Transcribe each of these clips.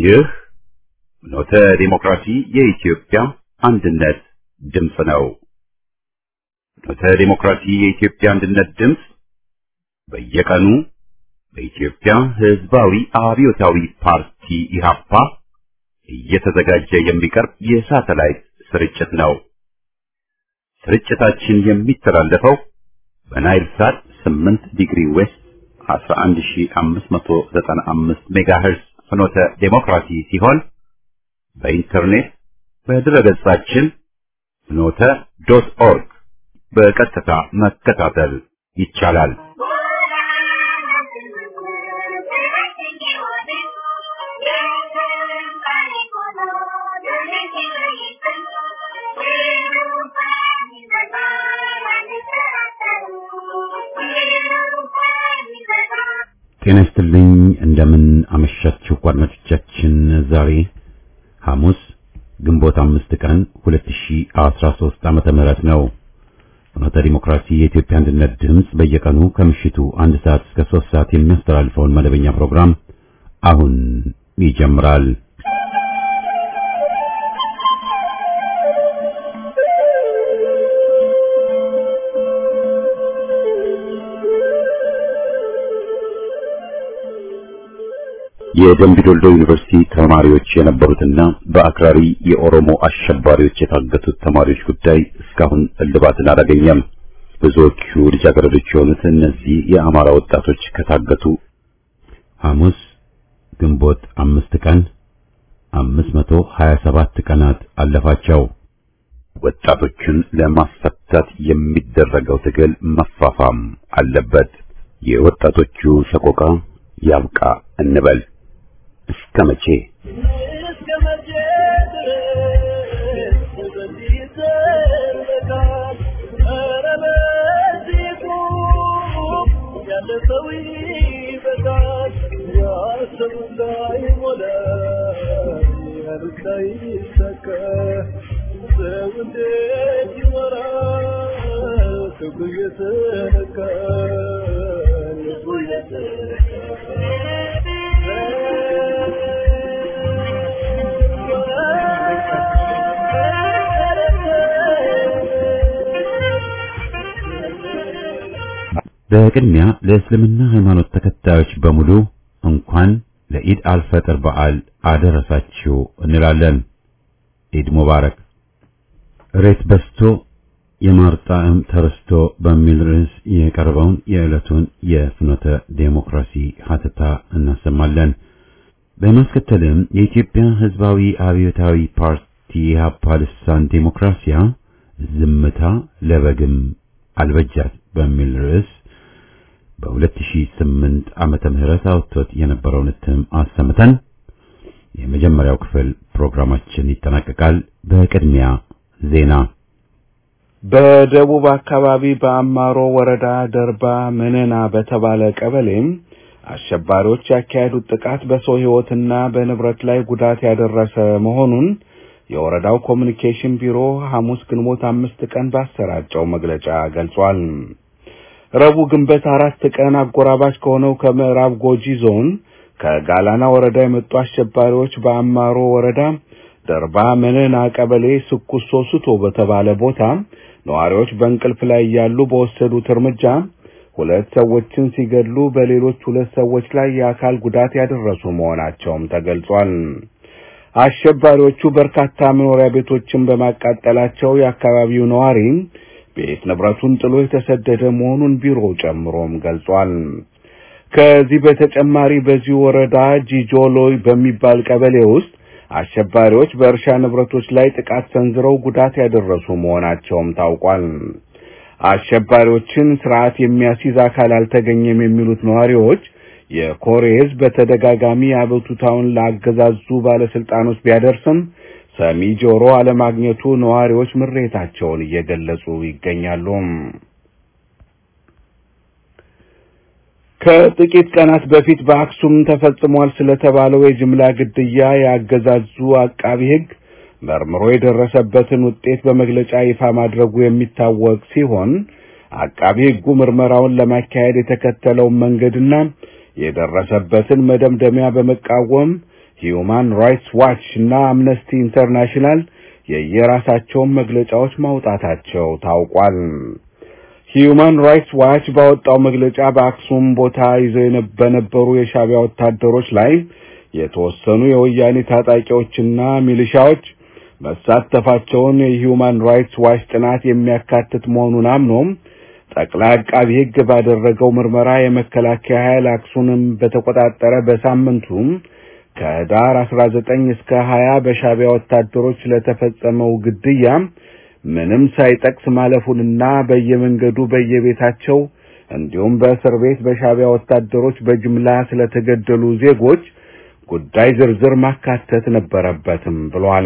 ይህ ኖተ ዲሞክራሲ የኢትዮጵያ አንድነት ድምፅ ነው። ኖተ ዲሞክራሲ የኢትዮጵያ አንድነት ድምፅ በየቀኑ በኢትዮጵያ ሕዝባዊ አብዮታዊ ፓርቲ ኢህአፓ እየተዘጋጀ የሚቀርብ የሳተላይት ስርጭት ነው። ስርጭታችን የሚተላለፈው በናይል ሳት 8 ዲግሪ ዌስት 11595 ሜጋሄርዝ ፍኖተ ዴሞክራሲ ሲሆን በኢንተርኔት በድረገጻችን ፍኖተ ዶት ኦርግ በቀጥታ መከታተል ይቻላል። ጤና ይስጥልኝ። እንደምን አመሻችሁ አድማጮቻችን። ዛሬ ሐሙስ ግንቦት አምስት ቀን 2013 ዓመተ ምህረት ነው። ፍኖተ ዲሞክራሲ የኢትዮጵያ አንድነት ድምፅ በየቀኑ ከምሽቱ አንድ ሰዓት እስከ ሶስት ሰዓት የሚያስተላልፈውን መደበኛ ፕሮግራም አሁን ይጀምራል። የደምቢዶልዶ ዩኒቨርሲቲ ተማሪዎች የነበሩትና በአክራሪ የኦሮሞ አሸባሪዎች የታገቱት ተማሪዎች ጉዳይ እስካሁን እልባትን አላገኘም። ብዙዎቹ ልጃገረዶች የሆኑት እነዚህ የአማራ ወጣቶች ከታገቱ ሐሙስ ግንቦት አምስት ቀን አምስት መቶ ሀያ ሰባት ቀናት አለፋቸው። ወጣቶቹን ለማስፈታት የሚደረገው ትግል መፋፋም አለበት። የወጣቶቹ ሰቆቃ ያብቃ እንበል። እስከ መቼ በቅድሚያ ለእስልምና ሃይማኖት ተከታዮች በሙሉ እንኳን ለኢድ አልፈጥር በዓል አደረሳችሁ እንላለን። ኢድ ሙባረክ። ሬት በስቶ የማር ጣዕም ተረስቶ በሚል ርዕስ የቀረበውን የዕለቱን የፍኖተ ዴሞክራሲ ሀተታ እናሰማለን። በማስከተልም የኢትዮጵያ ሕዝባዊ አብዮታዊ ፓርቲ ኢህአፓ ልሳን ዴሞክራሲያ ዝምታ ለበግም አልበጃት በሚል ርዕስ በ2008 ዓመተ ምህረት አውጥቶት የነበረውን እትም አሰምተን የመጀመሪያው ክፍል ፕሮግራማችን ይጠናቀቃል። በቅድሚያ ዜና። በደቡብ አካባቢ በአማሮ ወረዳ ደርባ መነና በተባለ ቀበሌም አሸባሪዎች ያካሄዱት ጥቃት በሰው ሕይወትና በንብረት ላይ ጉዳት ያደረሰ መሆኑን የወረዳው ኮሚኒኬሽን ቢሮ ሐሙስ ግንቦት አምስት ቀን ባሰራጨው መግለጫ ገልጿል። ረቡዕ ግንቦት አራት ቀን አጎራባች ከሆነው ከምዕራብ ጎጂ ዞን ከጋላና ወረዳ የመጡ አሸባሪዎች በአማሮ ወረዳ ደርባ መነና ቀበሌ ስኩሶ ስቶ በተባለ ቦታ ነዋሪዎች በእንቅልፍ ላይ ያሉ በወሰዱት እርምጃ ሁለት ሰዎችን ሲገድሉ በሌሎች ሁለት ሰዎች ላይ የአካል ጉዳት ያደረሱ መሆናቸውም ተገልጿል። አሸባሪዎቹ በርካታ መኖሪያ ቤቶችን በማቃጠላቸው የአካባቢው ነዋሪ ቤት ንብረቱን ጥሎ የተሰደደ መሆኑን ቢሮው ጨምሮም ገልጿል። ከዚህ በተጨማሪ በዚህ ወረዳ ጂጆሎይ በሚባል ቀበሌ ውስጥ አሸባሪዎች በእርሻ ንብረቶች ላይ ጥቃት ሰንዝረው ጉዳት ያደረሱ መሆናቸውም ታውቋል። አሸባሪዎችን ስርዓት የሚያስይዝ አካል አልተገኘም የሚሉት ነዋሪዎች የኮሬ ሕዝብ በተደጋጋሚ አቤቱታውን ላገዛዙ ባለስልጣኖች ቢያደርስም ሰሚ ጆሮ አለማግኘቱ ነዋሪዎች ምሬታቸውን እየገለጹ ይገኛሉ። ከጥቂት ቀናት በፊት በአክሱም ተፈጽሟል ስለተባለው የጅምላ ግድያ ያገዛዙ አቃቢ ሕግ መርምሮ የደረሰበትን ውጤት በመግለጫ ይፋ ማድረጉ የሚታወቅ ሲሆን አቃቢ ሕጉ ምርመራውን ለማካሄድ የተከተለውን መንገድና የደረሰበትን መደምደሚያ በመቃወም ሂዩማን ራይትስ ዋች እና አምነስቲ ኢንተርናሽናል የየራሳቸውን መግለጫዎች ማውጣታቸው ታውቋል። ሂዩማን ራይትስ ዋች ባወጣው መግለጫ በአክሱም ቦታ ይዘው በነበሩ የሻዕቢያ ወታደሮች ላይ የተወሰኑ የወያኔ ታጣቂዎችና ሚሊሻዎች መሳተፋቸውን የሂዩማን ራይትስ ዋች ጥናት የሚያካትት መሆኑን አምኖም ጠቅላይ አቃቢ ሕግ ባደረገው ምርመራ የመከላከያ ኃይል አክሱምን በተቆጣጠረ በሳምንቱም ከህዳር 19 እስከ 20 በሻዕቢያ ወታደሮች ለተፈጸመው ግድያ ምንም ሳይጠቅስ ማለፉንና በየመንገዱ በየቤታቸው እንዲሁም በእስር ቤት በሻዕቢያ ወታደሮች በጅምላ ስለተገደሉ ዜጎች ጉዳይ ዝርዝር ማካተት ነበረበትም ብሏል።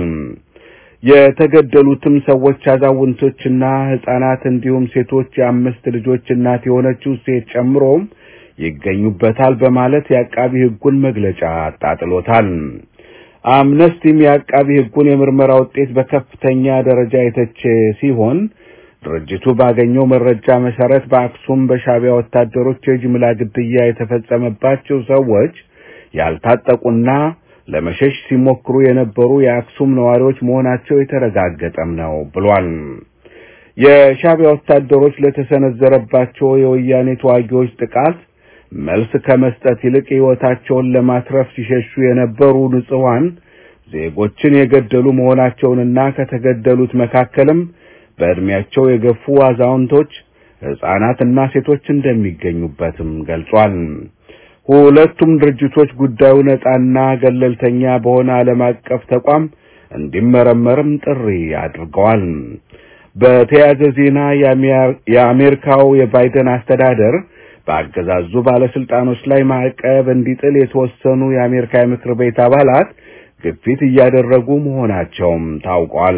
የተገደሉትም ሰዎች አዛውንቶችና ሕፃናት እንዲሁም ሴቶች የአምስት ልጆች እናት የሆነችው ሴት ጨምሮም ይገኙበታል በማለት የአቃቢ ሕጉን መግለጫ አጣጥሎታል። አምነስቲም የአቃቢ ሕጉን የምርመራ ውጤት በከፍተኛ ደረጃ የተቸ ሲሆን ድርጅቱ ባገኘው መረጃ መሰረት በአክሱም በሻዕቢያ ወታደሮች የጅምላ ግድያ የተፈጸመባቸው ሰዎች ያልታጠቁና ለመሸሽ ሲሞክሩ የነበሩ የአክሱም ነዋሪዎች መሆናቸው የተረጋገጠም ነው ብሏል። የሻዕቢያ ወታደሮች ለተሰነዘረባቸው የወያኔ ተዋጊዎች ጥቃት መልስ ከመስጠት ይልቅ ሕይወታቸውን ለማትረፍ ሲሸሹ የነበሩ ንጹሐን ዜጎችን የገደሉ መሆናቸውንና ከተገደሉት መካከልም በዕድሜያቸው የገፉ አዛውንቶች፣ ሕፃናትና ሴቶች እንደሚገኙበትም ገልጿል። ሁለቱም ድርጅቶች ጉዳዩ ነጻና ገለልተኛ በሆነ ዓለም አቀፍ ተቋም እንዲመረመርም ጥሪ አድርገዋል። በተያያዘ ዜና የአሜሪካው የባይደን አስተዳደር በአገዛዙ ባለስልጣኖች ላይ ማዕቀብ እንዲጥል የተወሰኑ የአሜሪካ የምክር ቤት አባላት ግፊት እያደረጉ መሆናቸውም ታውቋል።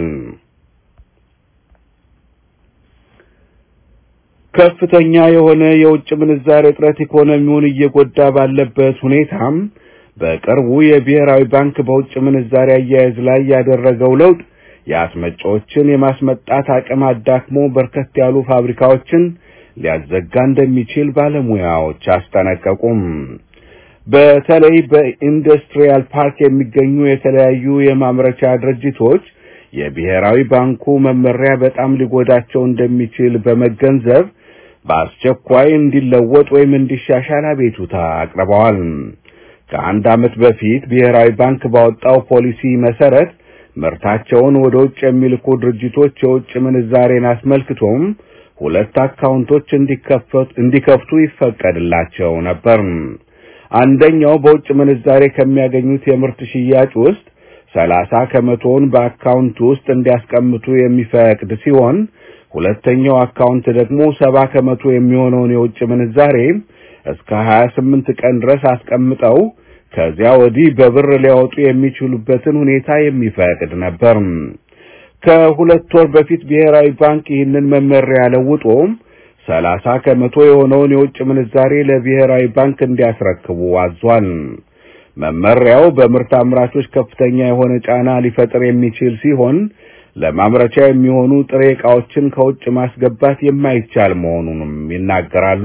ከፍተኛ የሆነ የውጭ ምንዛሬ እጥረት ኢኮኖሚውን እየጎዳ ባለበት ሁኔታም በቅርቡ የብሔራዊ ባንክ በውጭ ምንዛሬ አያያዝ ላይ ያደረገው ለውጥ የአስመጪዎችን የማስመጣት አቅም አዳክሞ በርከት ያሉ ፋብሪካዎችን ሊያዘጋ እንደሚችል ባለሙያዎች አስጠነቀቁም። በተለይ በኢንዱስትሪያል ፓርክ የሚገኙ የተለያዩ የማምረቻ ድርጅቶች የብሔራዊ ባንኩ መመሪያ በጣም ሊጎዳቸው እንደሚችል በመገንዘብ በአስቸኳይ እንዲለወጥ ወይም እንዲሻሻል አቤቱታ አቅርበዋል። ከአንድ ዓመት በፊት ብሔራዊ ባንክ ባወጣው ፖሊሲ መሰረት ምርታቸውን ወደ ውጭ የሚልኩ ድርጅቶች የውጭ ምንዛሬን አስመልክቶም ሁለት አካውንቶች እንዲከፍቱ ይፈቀድላቸው ነበር። አንደኛው በውጭ ምንዛሬ ከሚያገኙት የምርት ሽያጭ ውስጥ ሰላሳ ከመቶውን በአካውንት ውስጥ እንዲያስቀምጡ የሚፈቅድ ሲሆን ሁለተኛው አካውንት ደግሞ ሰባ ከመቶ የሚሆነውን የውጭ ምንዛሬ እስከ 28 ቀን ድረስ አስቀምጠው ከዚያ ወዲህ በብር ሊያወጡ የሚችሉበትን ሁኔታ የሚፈቅድ ነበር። ከሁለት ወር በፊት ብሔራዊ ባንክ ይህንን መመሪያ ለውጦ ሰላሳ ከመቶ የሆነውን የውጭ ምንዛሬ ለብሔራዊ ባንክ እንዲያስረክቡ አዟል። መመሪያው በምርት አምራቾች ከፍተኛ የሆነ ጫና ሊፈጥር የሚችል ሲሆን ለማምረቻ የሚሆኑ ጥሬ ዕቃዎችን ከውጭ ማስገባት የማይቻል መሆኑንም ይናገራሉ።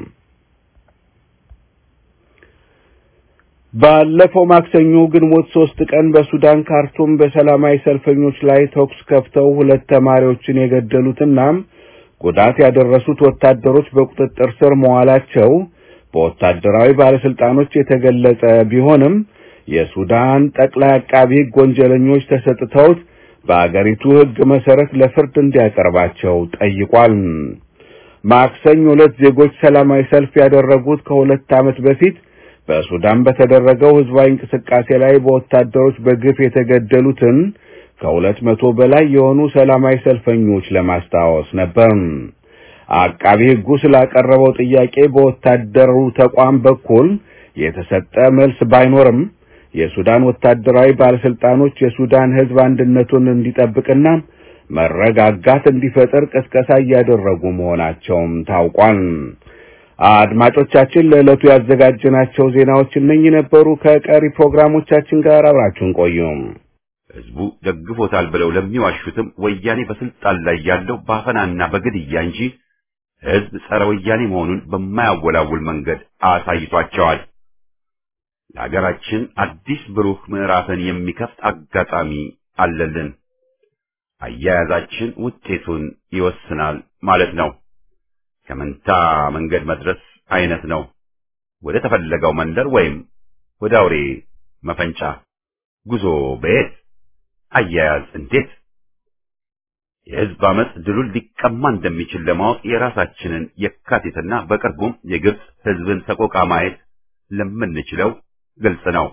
ባለፈው ማክሰኞ ግንቦት ሶስት ቀን በሱዳን ካርቱም በሰላማዊ ሰልፈኞች ላይ ተኩስ ከፍተው ሁለት ተማሪዎችን የገደሉትና ጉዳት ያደረሱት ወታደሮች በቁጥጥር ስር መዋላቸው በወታደራዊ ባለስልጣኖች የተገለጸ ቢሆንም የሱዳን ጠቅላይ አቃቢ ሕግ ወንጀለኞች ተሰጥተውት በአገሪቱ ሕግ መሰረት ለፍርድ እንዲያቀርባቸው ጠይቋል። ማክሰኞ ሁለት ዜጎች ሰላማዊ ሰልፍ ያደረጉት ከሁለት ዓመት በፊት በሱዳን በተደረገው ህዝባዊ እንቅስቃሴ ላይ በወታደሮች በግፍ የተገደሉትን ከሁለት መቶ በላይ የሆኑ ሰላማዊ ሰልፈኞች ለማስታወስ ነበር። አቃቢ ሕጉ ስላቀረበው ጥያቄ በወታደሩ ተቋም በኩል የተሰጠ መልስ ባይኖርም የሱዳን ወታደራዊ ባለስልጣኖች የሱዳን ህዝብ አንድነቱን እንዲጠብቅና መረጋጋት እንዲፈጠር ቅስቀሳ እያደረጉ መሆናቸውም ታውቋል። አድማጮቻችን ለዕለቱ ያዘጋጀናቸው ዜናዎች እነኚህ ነበሩ። ከቀሪ ፕሮግራሞቻችን ጋር አብራችሁን ቆዩ። ህዝቡ ደግፎታል ብለው ለሚዋሹትም ወያኔ በስልጣን ላይ ያለው በአፈናና በግድያ እንጂ ህዝብ ጸረ ወያኔ መሆኑን በማያወላውል መንገድ አሳይቷቸዋል። ለሀገራችን አዲስ ብሩህ ምዕራፍን የሚከፍት አጋጣሚ አለልን። አያያዛችን ውጤቱን ይወስናል ማለት ነው። ከመንታ መንገድ መድረስ አይነት ነው። ወደ ተፈለገው መንደር ወይም ወደ አውሬ መፈንጫ ጉዞ በየት አያያዝ እንዴት? የህዝብ አመፅ ድሉን ሊቀማ እንደሚችል ለማወቅ የራሳችንን የካቲትና በቅርቡም የግብፅ ህዝብን ሰቆቃ ማየት ለምንችለው ግልጽ ነው።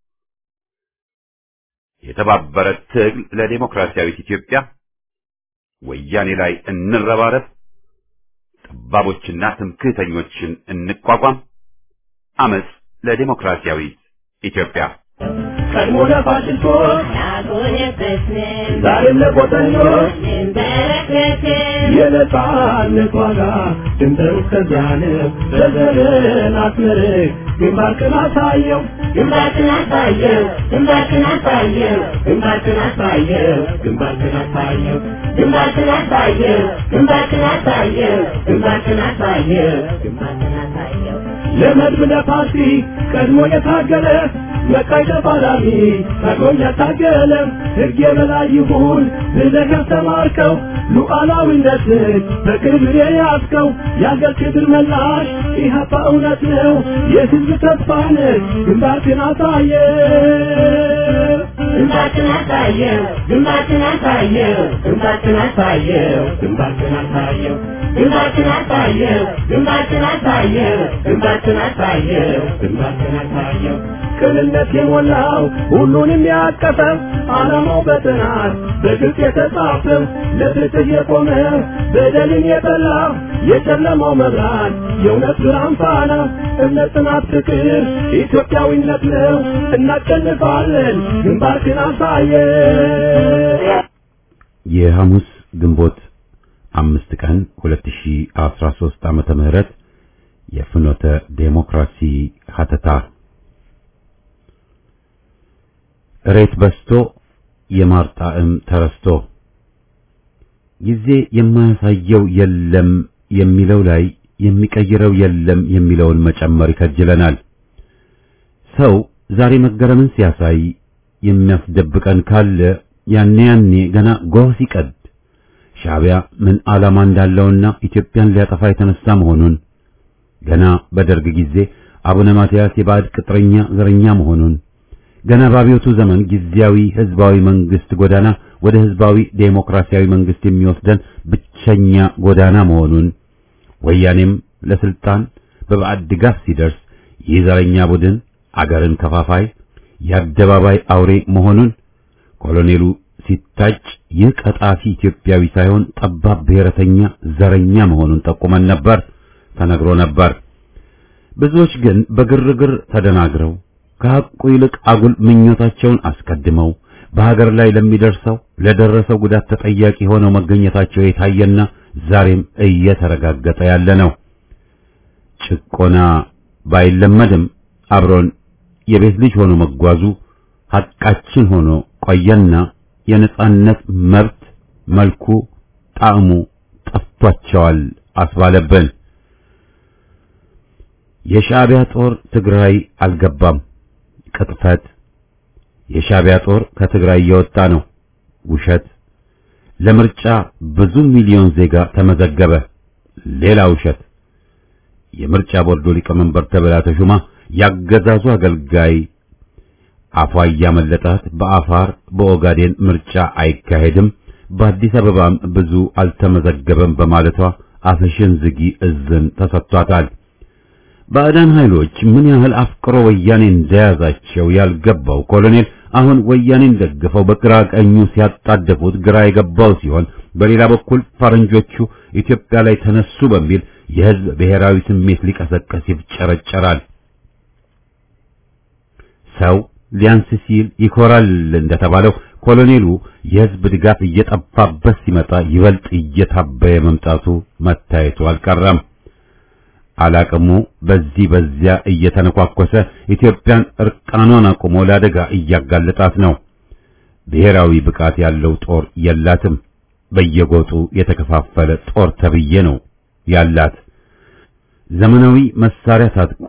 የተባበረ ትግል ለዴሞክራሲያዊት ኢትዮጵያ ወያኔ ላይ እንረባረብ፣ ጠባቦችና ትምክህተኞችን እንቋቋም፣ አመፅ ለዴሞክራሲያዊት ኢትዮጵያ። ቀድሞ ለፋሽስቶች ዛሬም ለቆጠኞች የነጻነት ዋጋ ድንበሩ እስከዚያን ዘርዘርን አስመርቅ ግንባርክን አሳየው ግንባርክን አሳየው ግንባርክን አሳየው ግንባርክን አሳየው ግንባርክን አሳየው ግንባርክን አሳየው ግንባርክን አሳየው ግንባርክን አሳየው ግንባርክን አሳየው ለመድብ ለፓርቲ ቀድሞ የታገለ መቃይ ተፋላሚ ታግሎም ያታገለ ሕግ የበላይ ይሁን ብለህ ያስተማርከው ሉዓላዊነትን በክብር የያዝከው የአገር ክብር መላሽ ኢህአፓ እውነት ነው የሕዝብ ተስፋ ነህ ግንባርክን አሳየ ግንባርክን አሳየው ግንባርክን አሳየው ግንባርክን አሳየው ግንባርክን አሳየው ግንባርክን አሳየው ግንባርክን አሳየው ግንባርክን አሳየው ግንባርክን አሳየው ቅንነት የሞላው ሁሉንም ያቀፈ ዓላማው በጥናት በግልጽ የተጻፈ ለፍትህ የቆመ በደልን የጠላ የጨለማው መብራት የእውነት ብርሃን ፋና እምነት፣ ጽናት፣ ፍቅር ኢትዮጵያዊነት ነው። እናሸንፋለን። ግንባርክን አሳየ የሐሙስ ግንቦት አምስት ቀን 2013 ዓመተ ምህረት የፍኖተ ዴሞክራሲ ሀተታ እሬት በስቶ የማር ጣዕም ተረስቶ ጊዜ የማያሳየው የለም የሚለው ላይ የሚቀይረው የለም የሚለውን መጨመር ይከጅለናል። ሰው ዛሬ መገረምን ሲያሳይ የሚያስደብቀን ካለ ያኔ ያኔ ገና ጎህ ሲቀድ ሻዕቢያ ምን ዓላማ እንዳለውና ኢትዮጵያን ሊያጠፋ የተነሳ መሆኑን ገና በደርግ ጊዜ አቡነ ማትያስ የባዕድ ቅጥረኛ ዘረኛ መሆኑን ገና በአብዮቱ ዘመን ጊዜያዊ ህዝባዊ መንግስት ጎዳና ወደ ህዝባዊ ዴሞክራሲያዊ መንግስት የሚወስደን ብቸኛ ጎዳና መሆኑን ወያኔም ለስልጣን በባዕድ ድጋፍ ሲደርስ ይህ ዘረኛ ቡድን አገርን ከፋፋይ የአደባባይ አውሬ መሆኑን ኮሎኔሉ ሲታጭ ይህ ቀጣፊ ኢትዮጵያዊ ሳይሆን ጠባብ ብሔረተኛ ዘረኛ መሆኑን ጠቁመን ነበር፣ ተነግሮ ነበር። ብዙዎች ግን በግርግር ተደናግረው ከሐቁ ይልቅ አጉል ምኞታቸውን አስቀድመው በሀገር ላይ ለሚደርሰው ለደረሰው ጉዳት ተጠያቂ ሆነው መገኘታቸው የታየና ዛሬም እየተረጋገጠ ያለ ነው። ጭቆና ባይለመድም አብሮን የቤት ልጅ ሆኖ መጓዙ ሐቃችን ሆኖ ቆየና የነጻነት መብት መልኩ ጣዕሙ ጠፍቷቸዋል አስባለብን። የሻዕቢያ ጦር ትግራይ አልገባም። ቅጥፈት። የሻዕቢያ ጦር ከትግራይ እየወጣ ነው። ውሸት። ለምርጫ ብዙ ሚሊዮን ዜጋ ተመዘገበ። ሌላ ውሸት። የምርጫ ቦርዱ ሊቀመንበር ተብላ ተሹማ ያገዛዙ አገልጋይ አፏ እያመለጣት በአፋር በኦጋዴን ምርጫ አይካሄድም፣ በአዲስ አበባም ብዙ አልተመዘገበም በማለቷ አፍሽን ዝጊ እዝን ተሰጥቷታል። ባዕዳን ኃይሎች ምን ያህል አፍቅሮ ወያኔ እንደያዛቸው ያልገባው ኮሎኔል አሁን ወያኔን ደግፈው በግራ ቀኙ ሲያጣደፉት ግራ የገባው ሲሆን፣ በሌላ በኩል ፈረንጆቹ ኢትዮጵያ ላይ ተነሱ በሚል የሕዝብ ብሔራዊ ስሜት ሊቀሰቀስ ይፍጨረጨራል። ሰው ሊያንስ ሲል ይኮራል እንደተባለው ኮሎኔሉ የሕዝብ ድጋፍ እየጠፋበት ሲመጣ ይበልጥ እየታበየ መምጣቱ መታየቱ አልቀረም። አላቅሙ በዚህ በዚያ እየተነኳኮሰ ኢትዮጵያን እርቃኗን አቁሞ ለአደጋ እያጋለጣት ነው። ብሔራዊ ብቃት ያለው ጦር የላትም። በየጎጡ የተከፋፈለ ጦር ተብዬ ነው ያላት። ዘመናዊ መሳሪያ ታጥቆ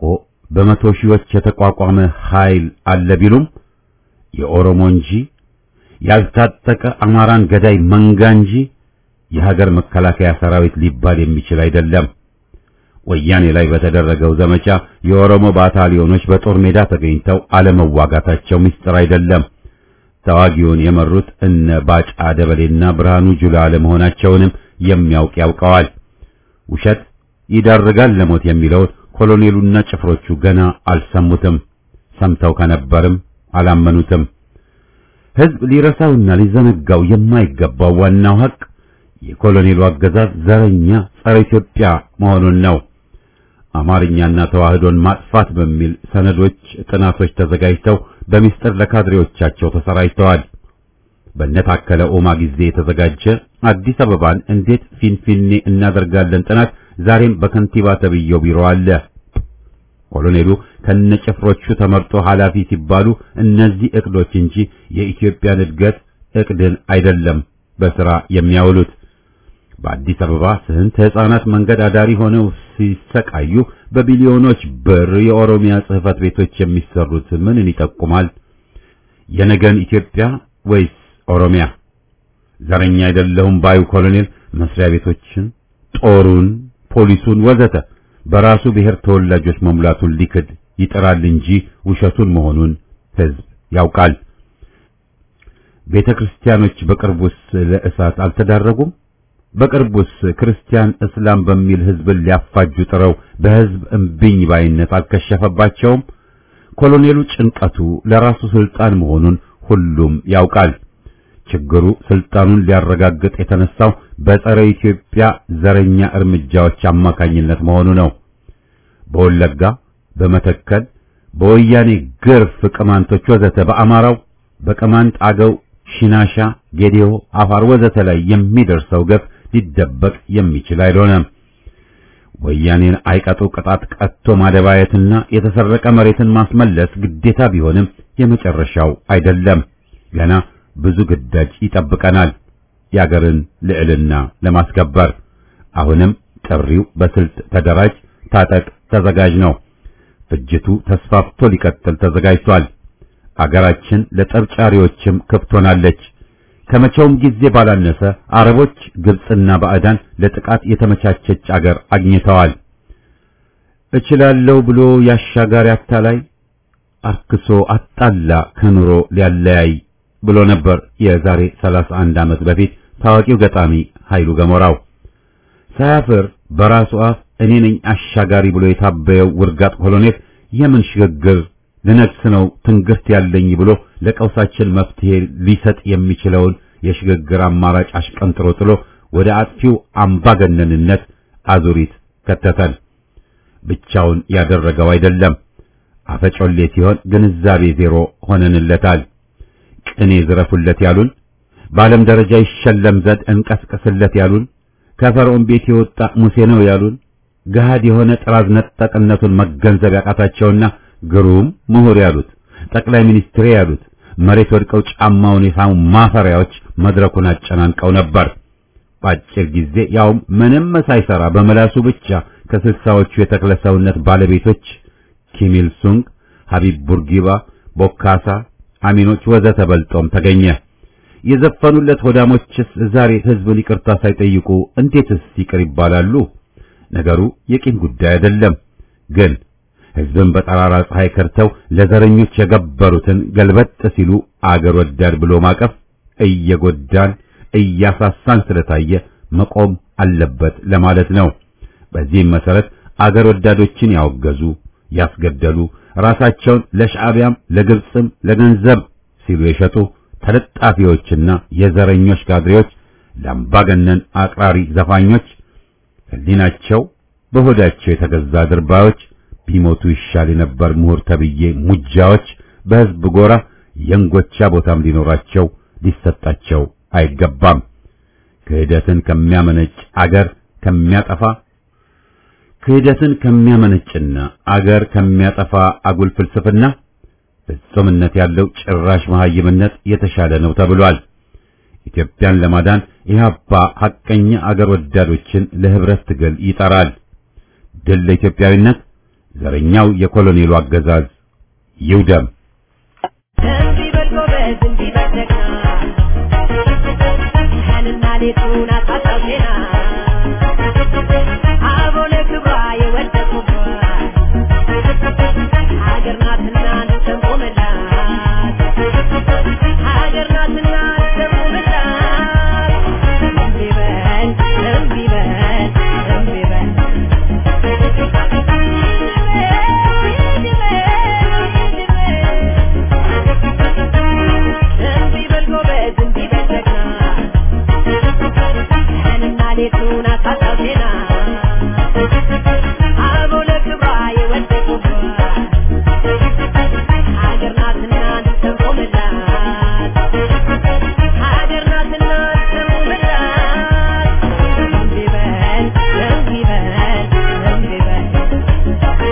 በመቶ ሺዎች የተቋቋመ ኃይል አለ ቢሉም የኦሮሞ እንጂ ያልታጠቀ አማራን ገዳይ መንጋ እንጂ የሀገር መከላከያ ሰራዊት ሊባል የሚችል አይደለም። ወያኔ ላይ በተደረገው ዘመቻ የኦሮሞ ባታሊዮኖች በጦር ሜዳ ተገኝተው አለመዋጋታቸው ምስጢር አይደለም። ተዋጊውን የመሩት እነ ባጫ ደበሌና ብርሃኑ ጁላ ለመሆናቸውንም የሚያውቅ ያውቀዋል። ውሸት ይዳርጋል ለሞት የሚለውን ኮሎኔሉና ጭፍሮቹ ገና አልሰሙትም። ሰምተው ከነበርም አላመኑትም። ሕዝብ ሊረሳውና ሊዘነጋው የማይገባው ዋናው ሀቅ የኮሎኔሉ አገዛዝ ዘረኛ ጸረ ኢትዮጵያ መሆኑን ነው። አማርኛና ተዋህዶን ማጥፋት በሚል ሰነዶች፣ ጥናቶች ተዘጋጅተው በሚስጥር ለካድሬዎቻቸው ተሰራጭተዋል። በነታከለ ኡማ ጊዜ የተዘጋጀ አዲስ አበባን እንዴት ፊንፊኔ እናደርጋለን ጥናት ዛሬም በከንቲባ ተብየው ቢሮ አለ። ኮሎኔሉ ከነጭፍሮቹ ተመርጦ ኃላፊ ሲባሉ እነዚህ እቅዶች እንጂ የኢትዮጵያን እድገት እቅድን አይደለም በስራ የሚያውሉት። በአዲስ አበባ ስንት ሕፃናት መንገድ አዳሪ ሆነው ሲሰቃዩ በቢሊዮኖች ብር የኦሮሚያ ጽሕፈት ቤቶች የሚሰሩት ምንን ይጠቁማል? የነገን ኢትዮጵያ ወይስ ኦሮሚያ? ዘረኛ አይደለሁም ባዩ ኮሎኔል መስሪያ ቤቶችን፣ ጦሩን፣ ፖሊሱን ወዘተ በራሱ ብሔር ተወላጆች መሙላቱን ሊክድ ይጥራል እንጂ ውሸቱን መሆኑን ሕዝብ ያውቃል። ቤተ ክርስቲያኖች በቅርቡስ ለእሳት አልተዳረጉም? በቅርቡስ ክርስቲያን እስላም በሚል ሕዝብን ሊያፋጁ ጥረው በሕዝብ እምቢኝ ባይነት አልከሸፈባቸውም? ኮሎኔሉ ጭንቀቱ ለራሱ ስልጣን መሆኑን ሁሉም ያውቃል። ችግሩ ስልጣኑን ሊያረጋግጥ የተነሳው በጸረ ኢትዮጵያ ዘረኛ እርምጃዎች አማካኝነት መሆኑ ነው። በወለጋ፣ በመተከል፣ በወያኔ ግርፍ ቅማንቶች ወዘተ በአማራው በቅማንት አገው፣ ሽናሻ፣ ጌዴኦ፣ አፋር ወዘተ ላይ የሚደርሰው ገፍ ሊደበቅ የሚችል አይሆንም። ወያኔን አይቀጡ ቅጣት ቀጥቶ ማደባየትና የተሰረቀ መሬትን ማስመለስ ግዴታ ቢሆንም የመጨረሻው አይደለም። ገና ብዙ ግዳጅ ይጠብቀናል። የአገርን ልዕልና ለማስከበር አሁንም ጥሪው በስልት ተደራጅ፣ ታጠቅ፣ ተዘጋጅ ነው። ፍጅቱ ተስፋፍቶ ሊቀጥል ተዘጋጅቷል። አገራችን ለጠብጫሪዎችም ክፍት ሆናለች። ከመቼውም ጊዜ ባላነሰ አረቦች፣ ግብጽና ባዕዳን ለጥቃት የተመቻቸች አገር አግኝተዋል። እችላለሁ ብሎ ያሻጋሪ አታላይ አርክሶ አጣላ ከኑሮ ሊያለያይ ብሎ ነበር የዛሬ 31 ዓመት በፊት ታዋቂው ገጣሚ ኃይሉ ገሞራው። ሳያፍር በራሱ አፍ እኔ ነኝ አሻጋሪ ብሎ የታበየው ውርጋጥ ኮሎኔል የምን ሽግግር ልነግስ ነው ትንግርት ያለኝ ብሎ ለቀውሳችን መፍትሄ ሊሰጥ የሚችለውን የሽግግር አማራጭ አሽቀንጥሮ ጥሎ ወደ አጥፊው አምባገነንነት አዙሪት ከተተን። ብቻውን ያደረገው አይደለም። አፈጮሌ ሲሆን ግንዛቤ ዜሮ ሆነንለታል። ቅኔ ዝረፉለት ያሉን፣ በዓለም ደረጃ ይሸለም ዘንድ እንቀስቅስለት ያሉን፣ ከፈርዖን ቤት የወጣ ሙሴ ነው ያሉን፣ ገሃድ የሆነ ጥራዝ ነጠቅነቱን መገንዘብ ያቃታቸውና ግሩም ምሁር ያሉት ጠቅላይ ሚኒስትር ያሉት መሬት ወድቀው ጫማውን የሳሙ ማፈሪያዎች መድረኩን አጨናንቀው ነበር። በአጭር ጊዜ ያውም ምንም ሳይሰራ በመላሱ ብቻ ከስልሳዎቹ የተክለ ሰውነት ባለቤቶች ኪም ኢል ሱንግ፣ ሀቢብ ቡርጊባ፣ ቦካሳ፣ አሚኖች ወዘተ በልጦም ተገኘ። የዘፈኑለት ሆዳሞችስ ዛሬ ህዝብን ይቅርታ ሳይጠይቁ እንዴትስ ይቅር ይባላሉ? ነገሩ የቂም ጉዳይ አይደለም ግን ህዝብን በጠራራ ፀሐይ ከርተው ለዘረኞች የገበሩትን ገልበጥ ሲሉ አገር ወዳድ ብሎ ማቀፍ እየጎዳን እያሳሳን ስለታየ መቆም አለበት ለማለት ነው። በዚህም መሰረት አገር ወዳዶችን ያወገዙ፣ ያስገደሉ፣ ራሳቸውን ለሻዕቢያም ለግብፅም ለገንዘብ ሲሉ የሸጡ ተለጣፊዎችና የዘረኞች ካድሬዎች፣ ለአምባገነን አቅራሪ ዘፋኞች፣ ህሊናቸው በሆዳቸው የተገዛ ድርባዮች ቢሞቱ ይሻል የነበር ምሁር ተብዬ ሙጃዎች በህዝብ ጎራ የእንጎቻ ቦታም ሊኖራቸው ሊሰጣቸው አይገባም። ክህደትን ከሚያመነጭ አገር ከሚያጠፋ ክህደትን ከሚያመነጭና አገር ከሚያጠፋ አጉል ፍልስፍና ፍጹምነት ያለው ጭራሽ መሐይምነት የተሻለ ነው ተብሏል። ኢትዮጵያን ለማዳን ኢህአፓ ሐቀኛ አገር ወዳዶችን ለህብረት ትግል ይጠራል። ድል ለኢትዮጵያዊነት ዘረኛው የኮሎኔሉ አገዛዝ ይውደም። እንዲህ በል ጎበዝ፣ እንዲህ በል ጀግና፣ ቀንና ሌቱን አሳጣው ዜና። አበው ለክብሯ የወደቁባት ሀገር ናትና እንሰንቆምላት፣ ሀገር ናትና እንሰንቆምላት። እንዲህ በል፣ እንዲህ በል፣ እንዲህ በል እንዲህ በል ጎበዝ፣ እንዲህ በል ጀግና፣ ቀንና ሌቱን አሳጣው ዜና። አበው ለክብሯ የወደቁባት ሀገር ናትና እንሰንቆምላት፣ ሀገር ናትና እንሰንቆምላት። እንዲህ በል፣ እንዲህ በል፣ እንዲህ በል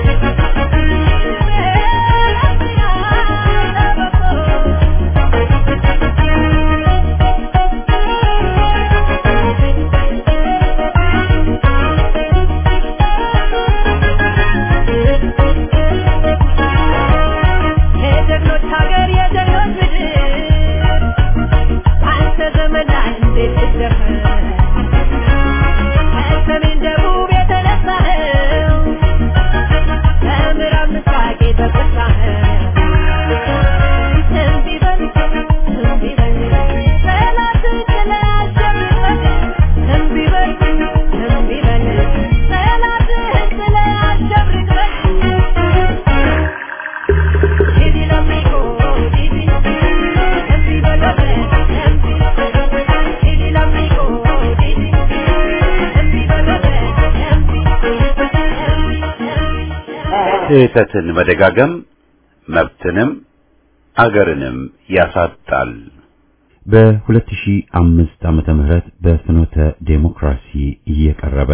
የጀግኖች ሀገር የጀግኖች ምድር አንተ ዘመን ላይ እንዴት ትደፈር ከሰሜን ደቡብ የተነሳኸው ከምዕራብ ምስራቅ የተፈሳኸው እንዲህ በል እንዲህ በል ጠላትን ጥለህ አሸንፈህ እንዲህ በል እንዲህ በል ጠላትህን ጥለህ አሸንፈህ Didi l'amico, Didi, Didi veloce, Didi, Didi l'amico, Didi, Didi veloce, Didi, ስህተትን መደጋገም መብትንም አገርንም ያሳጣል። በ2005 ዓመተ ምህረት በፍኖተ ዴሞክራሲ እየቀረበ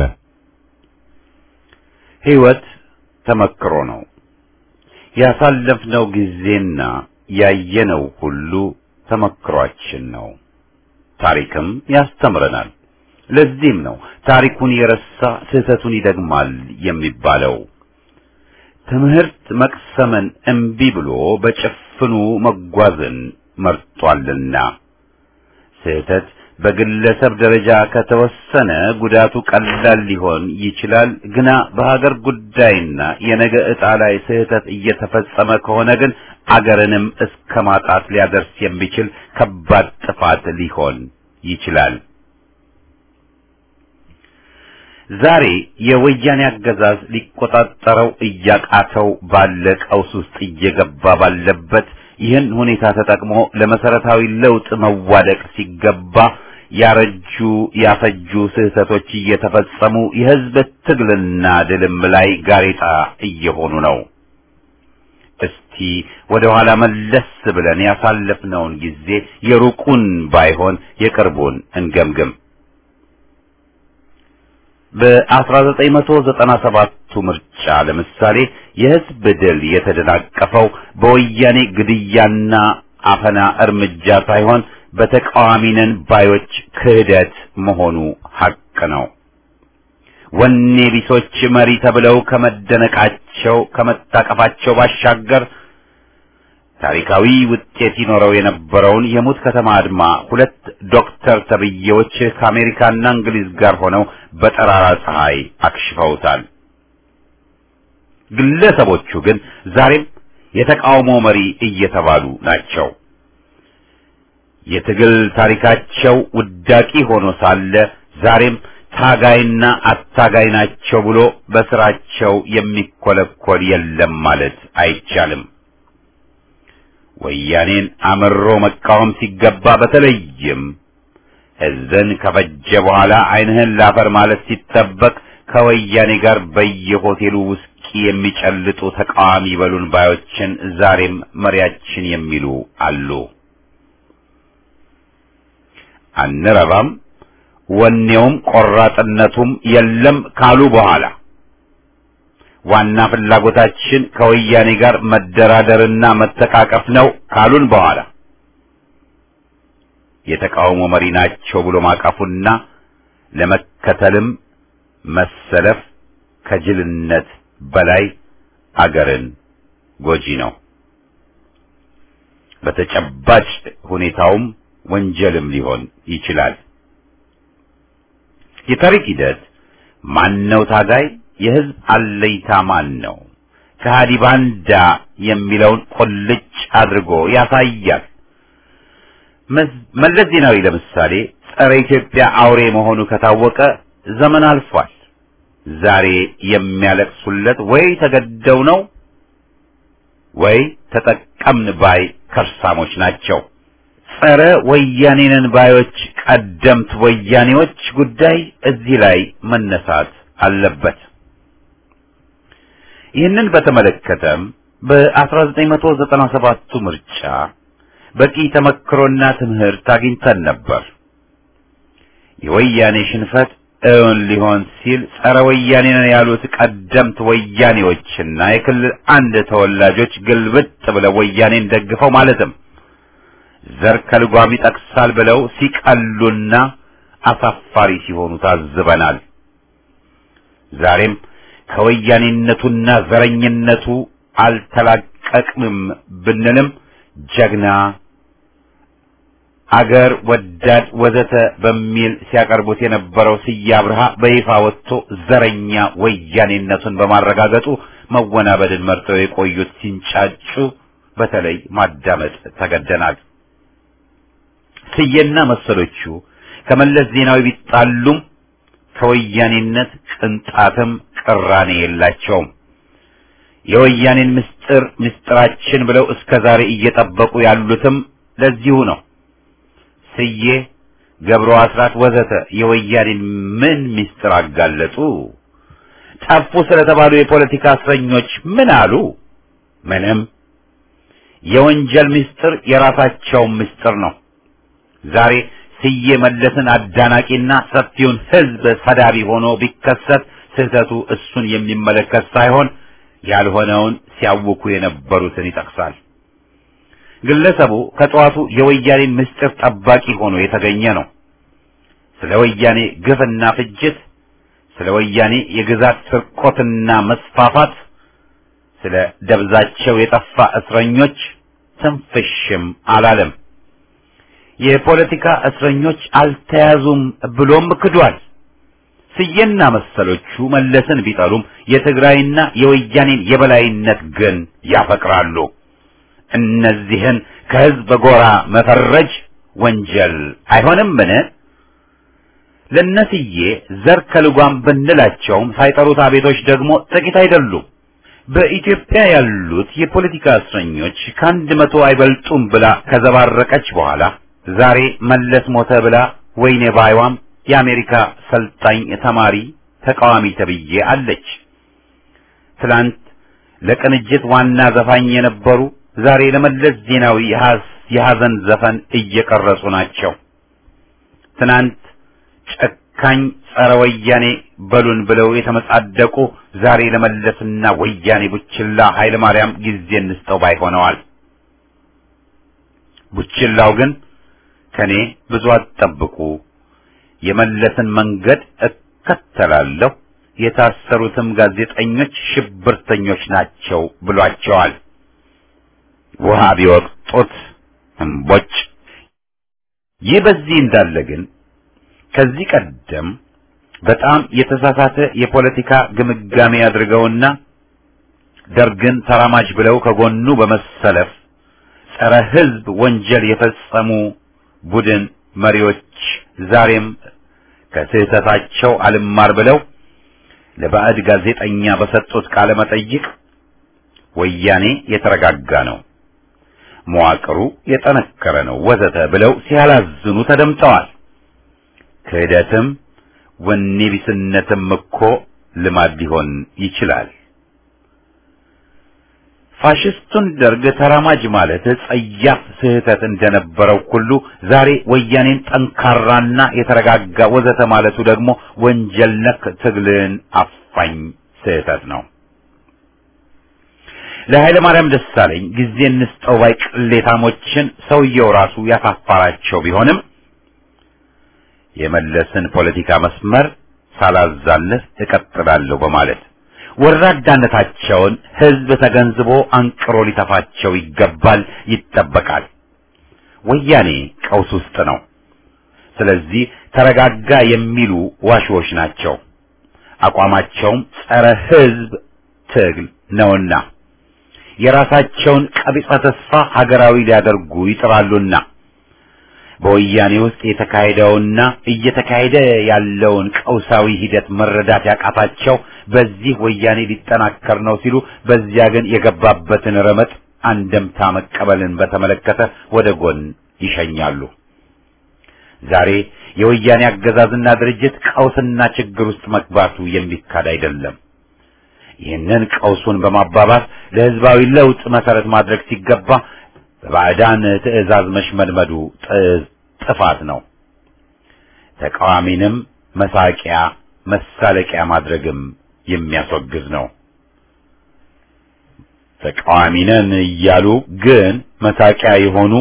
ሕይወት ተመክሮ ነው። ያሳለፍነው ጊዜና ያየነው ሁሉ ተመክሯችን ነው። ታሪክም ያስተምረናል። ለዚህም ነው ታሪኩን የረሳ ስህተቱን ይደግማል የሚባለው። ትምህርት መቅሰምን እምቢ ብሎ በጭፍኑ መጓዝን መርጧልና ስህተት በግለሰብ ደረጃ ከተወሰነ ጉዳቱ ቀላል ሊሆን ይችላል። ግና በሀገር ጉዳይና የነገ ዕጣ ላይ ስህተት እየተፈጸመ ከሆነ ግን አገርንም እስከ ማጣት ሊያደርስ የሚችል ከባድ ጥፋት ሊሆን ይችላል። ዛሬ የወያኔ አገዛዝ ሊቆጣጠረው እያቃተው ባለ ቀውስ ውስጥ እየገባ ባለበት ይህን ሁኔታ ተጠቅሞ ለመሰረታዊ ለውጥ መዋደቅ ሲገባ ያረጁ ያፈጁ ስህተቶች እየተፈጸሙ የሕዝብ ትግልና ድልም ላይ ጋሬጣ እየሆኑ ነው። እስቲ ወደ ኋላ መለስ ብለን ያሳለፍነውን ጊዜ የሩቁን ባይሆን የቅርቡን እንገምግም። በ1997ቱ ምርጫ ለምሳሌ የሕዝብ ድል የተደናቀፈው በወያኔ ግድያና አፈና እርምጃ ሳይሆን በተቃዋሚ ነን ባዮች ክህደት መሆኑ ሐቅ ነው። ወኔ ቢሶች መሪ ተብለው ከመደነቃቸው ከመታቀፋቸው ባሻገር ታሪካዊ ውጤት ይኖረው የነበረውን የሙት ከተማ አድማ ሁለት ዶክተር ተብዬዎች ከአሜሪካና እንግሊዝ ጋር ሆነው በጠራራ ፀሐይ አክሽፈውታል። ግለሰቦቹ ግን ዛሬም የተቃውሞ መሪ እየተባሉ ናቸው። የትግል ታሪካቸው ውዳቂ ሆኖ ሳለ ዛሬም ታጋይና አታጋይ ናቸው ብሎ በስራቸው የሚኮለኮል የለም ማለት አይቻልም። ወያኔን አምሮ መቃወም ሲገባ በተለይም ሕዝብን ከፈጀ በኋላ ዓይንህን ላፈር ማለት ሲጠበቅ ከወያኔ ጋር በየሆቴሉ ውስኪ የሚጨልጡ ተቃዋሚ በሉን ባዮችን ዛሬም መሪያችን የሚሉ አሉ። አንረባም፣ ወኔውም ቆራጥነቱም የለም ካሉ በኋላ ዋና ፍላጎታችን ከወያኔ ጋር መደራደርና መተቃቀፍ ነው ካሉን በኋላ የተቃውሞ መሪ ናቸው ብሎ ማቀፉና ለመከተልም መሰለፍ ከጅልነት በላይ አገርን ጎጂ ነው። በተጨባጭ ሁኔታውም ወንጀልም ሊሆን ይችላል። የታሪክ ሂደት ማን ነው ታጋይ፣ የህዝብ አለይታ ማን ነው፣ ከሃዲ ባንዳ የሚለውን ቁልጭ አድርጎ ያሳያል። መለስ ዜናዊ ለምሳሌ ጸረ ኢትዮጵያ አውሬ መሆኑ ከታወቀ ዘመን አልፏል። ዛሬ የሚያለቅሱለት ወይ ተገደው ነው ወይ ተጠቀምን ባይ ከርሳሞች ናቸው። ጸረ ወያኔንን ባዮች ቀደምት ወያኔዎች ጉዳይ እዚህ ላይ መነሳት አለበት። ይህንን በተመለከተም በ1997ቱ ምርጫ በቂ ተመክሮና ትምህርት አግኝተን ነበር። የወያኔ ሽንፈት እውን ሊሆን ሲል ጸረ ወያኔ ነን ያሉት ቀደምት ወያኔዎችና የክልል አንድ ተወላጆች ግልብጥ ብለው ወያኔን ደግፈው ማለትም ዘር ከልጓም ይጠቅሳል ብለው ሲቀሉና አሳፋሪ ሲሆኑ ታዝበናል። ዛሬም ከወያኔነቱና ዘረኝነቱ አልተላቀቅንም ብንልም ጀግና አገር ወዳድ ወዘተ በሚል ሲያቀርቡት የነበረው ስዬ አብርሃ በይፋ ወጥቶ ዘረኛ ወያኔነቱን በማረጋገጡ መወናበድን መርጠው የቆዩት ሲንጫጩ በተለይ ማዳመጥ ተገደናል። ስዬና መሰሎቹ ከመለስ ዜናዊ ቢጣሉም ከወያኔነት ቅንጣትም ቅራኔ የላቸውም። የወያኔን ምስጢር ምስጢራችን ብለው እስከ ዛሬ እየጠበቁ ያሉትም ለዚሁ ነው። ስዬ፣ ገብሩ አስራት ወዘተ የወያኔን ምን ምስጢር አጋለጡ? ጠፉ ስለተባሉ የፖለቲካ እስረኞች ምን አሉ? ምንም። የወንጀል ምስጢር የራሳቸው ምስጢር ነው። ዛሬ ስዬ መለስን አዳናቂና ሰፊውን ሕዝብ ሰዳቢ ሆኖ ቢከሰት ስህተቱ እሱን የሚመለከት ሳይሆን ያልሆነውን ሲያውኩ የነበሩትን ይጠቅሳል። ግለሰቡ ከጠዋቱ የወያኔን ምስጢር ጠባቂ ሆኖ የተገኘ ነው። ስለ ወያኔ ግፍና ፍጅት፣ ስለ ወያኔ የግዛት ስርቆትና መስፋፋት፣ ስለ ደብዛቸው የጠፋ እስረኞች ትንፍሽም አላለም። የፖለቲካ እስረኞች አልተያዙም ብሎም ክዷል። ስዬና መሰሎቹ መለስን ቢጠሉም የትግራይና የወያኔን የበላይነት ግን ያፈቅራሉ። እነዚህን ከህዝብ ጎራ መፈረጅ ወንጀል አይሆንምን? ለነስዬ ዘር ከልጓም ብንላቸውም ሳይጠሩት አቤቶች ደግሞ ጥቂት አይደሉም። በኢትዮጵያ ያሉት የፖለቲካ እስረኞች ከአንድ መቶ አይበልጡም ብላ ከዘባረቀች በኋላ ዛሬ መለስ ሞተ ብላ ወይኔ ባይዋም የአሜሪካ ሰልጣኝ ተማሪ ተቃዋሚ ተብዬ አለች። ትላንት ለቅንጅት ዋና ዘፋኝ የነበሩ ዛሬ ለመለስ ዜናዊ የሐዘን ዘፈን እየቀረጹ ናቸው። ትናንት ጨካኝ ጸረ ወያኔ በሉን ብለው የተመጻደቁ ዛሬ ለመለስና ወያኔ ቡችላ ኃይለ ማርያም ጊዜ እንስጠው ባይ ሆነዋል። ቡችላው ግን ከኔ ብዙ አትጠብቁ፣ የመለስን መንገድ እከተላለሁ፣ የታሰሩትም ጋዜጠኞች ሽብርተኞች ናቸው ብሏቸዋል። ውሃ ቢወቅጡት እምቦጭ። ይህ በዚህ እንዳለ ግን ከዚህ ቀደም በጣም የተሳሳተ የፖለቲካ ግምጋሜ አድርገውና ደርግን ተራማጅ ብለው ከጎኑ በመሰለፍ ጸረ ሕዝብ ወንጀል የፈጸሙ ቡድን መሪዎች ዛሬም ከስህተታቸው አልማር ብለው ለባዕድ ጋዜጠኛ በሰጡት ቃለ መጠይቅ ወያኔ የተረጋጋ ነው፣ መዋቅሩ የጠነከረ ነው ወዘተ ብለው ሲያላዝኑ ተደምጠዋል። ክህደትም ወኔ ቢስነትም እኮ ልማድ ሊሆን ይችላል። ፋሽስቱን ደርግ ተራማጅ ማለት ጸያፍ ስህተት እንደነበረው ሁሉ ዛሬ ወያኔን ጠንካራና የተረጋጋ ወዘተ ማለቱ ደግሞ ወንጀል ነክ ትግልን አፋኝ ስህተት ነው። ለኃይለ ማርያም ደሳለኝ ጊዜ እንስጠው ባይ ቅሌታሞችን ሰውየው ራሱ ያሳፋራቸው ቢሆንም የመለስን ፖለቲካ መስመር ሳላዛልፍ እቀጥላለሁ በማለት ወራዳነታቸውን ህዝብ ተገንዝቦ አንቅሮ ሊተፋቸው ይገባል፣ ይጠበቃል። ወያኔ ቀውስ ውስጥ ነው። ስለዚህ ተረጋጋ የሚሉ ዋሽዎች ናቸው። አቋማቸውም ጸረ ህዝብ ትግል ነውና የራሳቸውን ቀቢጸ ተስፋ ሀገራዊ ሊያደርጉ ይጥራሉና በወያኔ ውስጥ የተካሄደውና እየተካሄደ ያለውን ቀውሳዊ ሂደት መረዳት ያቃታቸው በዚህ ወያኔ ሊጠናከር ነው ሲሉ፣ በዚያ ግን የገባበትን ረመጥ አንደምታ መቀበልን በተመለከተ ወደ ጎን ይሸኛሉ። ዛሬ የወያኔ አገዛዝና ድርጅት ቀውስና ችግር ውስጥ መግባቱ የሚካድ አይደለም። ይህንን ቀውሱን በማባባስ ለህዝባዊ ለውጥ መሰረት ማድረግ ሲገባ በባዕዳን ትዕዛዝ መሽመድመዱ ጥፋት ነው። ተቃዋሚንም መሳቂያ መሳለቂያ ማድረግም የሚያስወግዝ ነው። ተቃዋሚ ነን እያሉ ግን መሳቂያ የሆኑ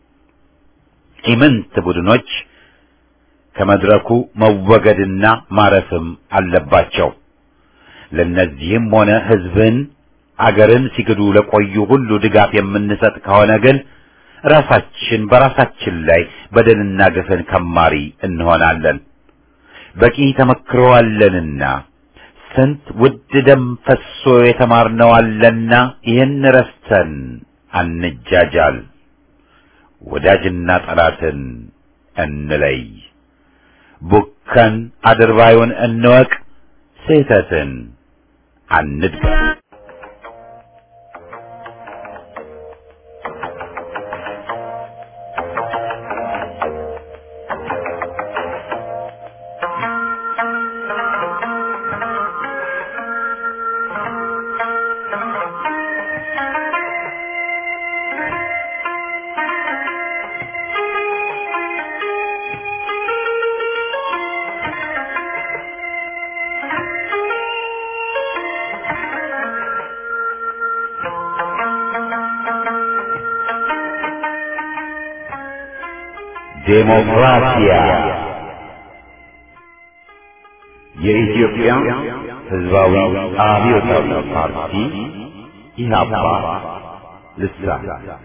ኢምንት ቡድኖች ከመድረኩ መወገድና ማረፍም አለባቸው። ለነዚህም ሆነ ህዝብን አገርን ሲክዱ ለቆዩ ሁሉ ድጋፍ የምንሰጥ ከሆነ ግን ራሳችን በራሳችን ላይ በደልና ግፍን ከማሪ እንሆናለን። በቂ ተመክሮ አለንና ስንት ውድ ደም ፈሶ የተማርነው አለና ይህን ረስተን አንጃጃል። ወዳጅና ጠላትን እንለይ። ቡከን አድርባዩን እንወቅ። ስህተትን አንድገም። ዴሞክራሲያ የኢትዮጵያ ሕዝባዊ አብዮታዊ ፓርቲ ኢህአፓ ልሳን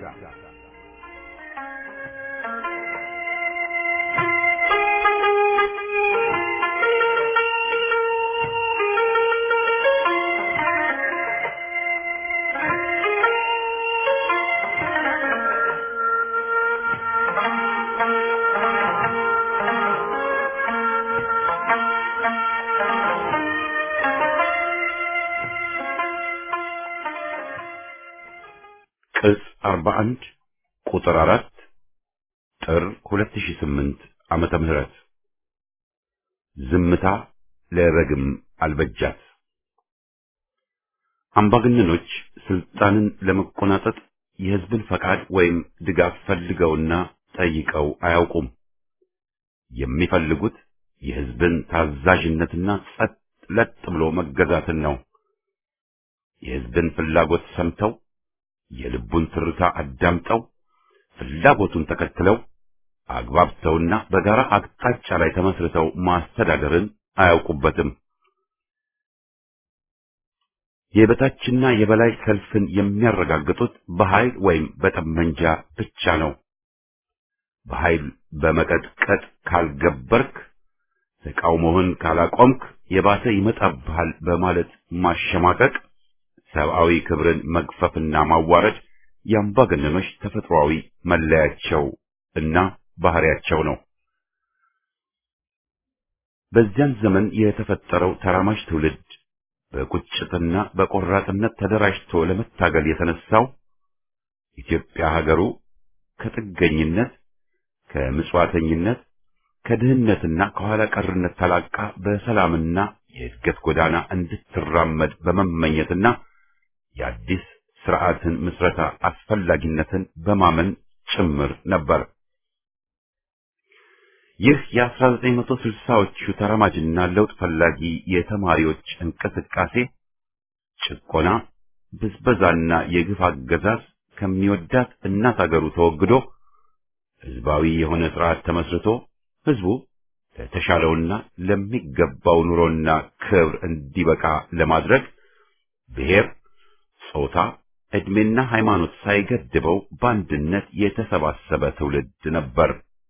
ቅጽ 41 ቁጥር 4 ጥር 2008 ዓመተ ምህረት ዝምታ ለበግም አልበጃት። አምባገነኖች ስልጣንን ለመቆናጠጥ የህዝብን ፈቃድ ወይም ድጋፍ ፈልገውና ጠይቀው አያውቁም። የሚፈልጉት የህዝብን ታዛዥነትና ጸጥ ለጥ ብሎ መገዛትን ነው። የህዝብን ፍላጎት ሰምተው የልቡን ትርታ አዳምጠው ፍላጎቱን ተከትለው አግባብተውና በጋራ አቅጣጫ ላይ ተመስርተው ማስተዳደርን አያውቁበትም። የበታችና የበላይ ሰልፍን የሚያረጋግጡት በኃይል ወይም በጠመንጃ ብቻ ነው። በኃይል በመቀጥቀጥ ካልገበርክ፣ ተቃውሞህን ካላቆምክ የባሰ ይመጣብሃል በማለት ማሸማቀቅ ሰብአዊ ክብርን መግፈፍና ማዋረድ የአምባገነኖች ተፈጥሯዊ መለያቸው እና ባህሪያቸው ነው። በዚያን ዘመን የተፈጠረው ተራማጅ ትውልድ በቁጭትና በቆራጥነት ተደራጅቶ ለመታገል የተነሳው ኢትዮጵያ ሀገሩ ከጥገኝነት፣ ከምጽዋተኝነት፣ ከድህነትና ከኋላ ቀርነት ተላቃ በሰላምና የእድገት ጎዳና እንድትራመድ በመመኘትና የአዲስ ስርዓትን ምስረታ አስፈላጊነትን በማመን ጭምር ነበር። ይህ የ1960ዎቹ ተራማጅና ለውጥ ፈላጊ የተማሪዎች እንቅስቃሴ ጭቆና፣ ብዝበዛና የግፍ አገዛዝ ከሚወዳት እናት አገሩ ተወግዶ ህዝባዊ የሆነ ስርዓት ተመስርቶ ህዝቡ ለተሻለውና ለሚገባው ኑሮና ክብር እንዲበቃ ለማድረግ ብሔር፣ ጾታ፣ ዕድሜና ሃይማኖት ሳይገድበው በአንድነት የተሰባሰበ ትውልድ ነበር።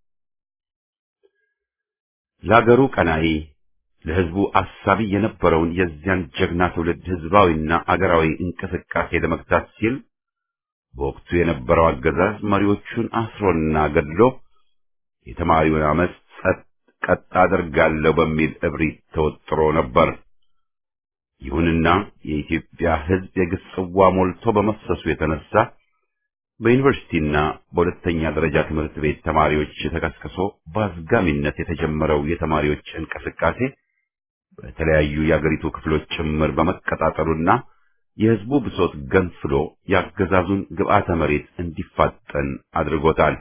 ለአገሩ ቀናኢ ለሕዝቡ አሳቢ የነበረውን የዚያን ጀግና ትውልድ ሕዝባዊና አገራዊ እንቅስቃሴ ለመግታት ሲል በወቅቱ የነበረው አገዛዝ መሪዎቹን አስሮና ገድሎ የተማሪውን አመፅ ጸጥ ቀጥ አደርጋለሁ በሚል እብሪት ተወጥሮ ነበር። ይሁንና የኢትዮጵያ ሕዝብ የግፍ ጽዋ ሞልቶ በመፍሰሱ የተነሳ በዩኒቨርሲቲና በሁለተኛ ደረጃ ትምህርት ቤት ተማሪዎች ተቀስቅሶ በአዝጋሚነት የተጀመረው የተማሪዎች እንቅስቃሴ በተለያዩ የአገሪቱ ክፍሎች ጭምር በመቀጣጠሉና የሕዝቡ ብሶት ገንፍሎ የአገዛዙን ግብዓተ መሬት እንዲፋጠን አድርጎታል።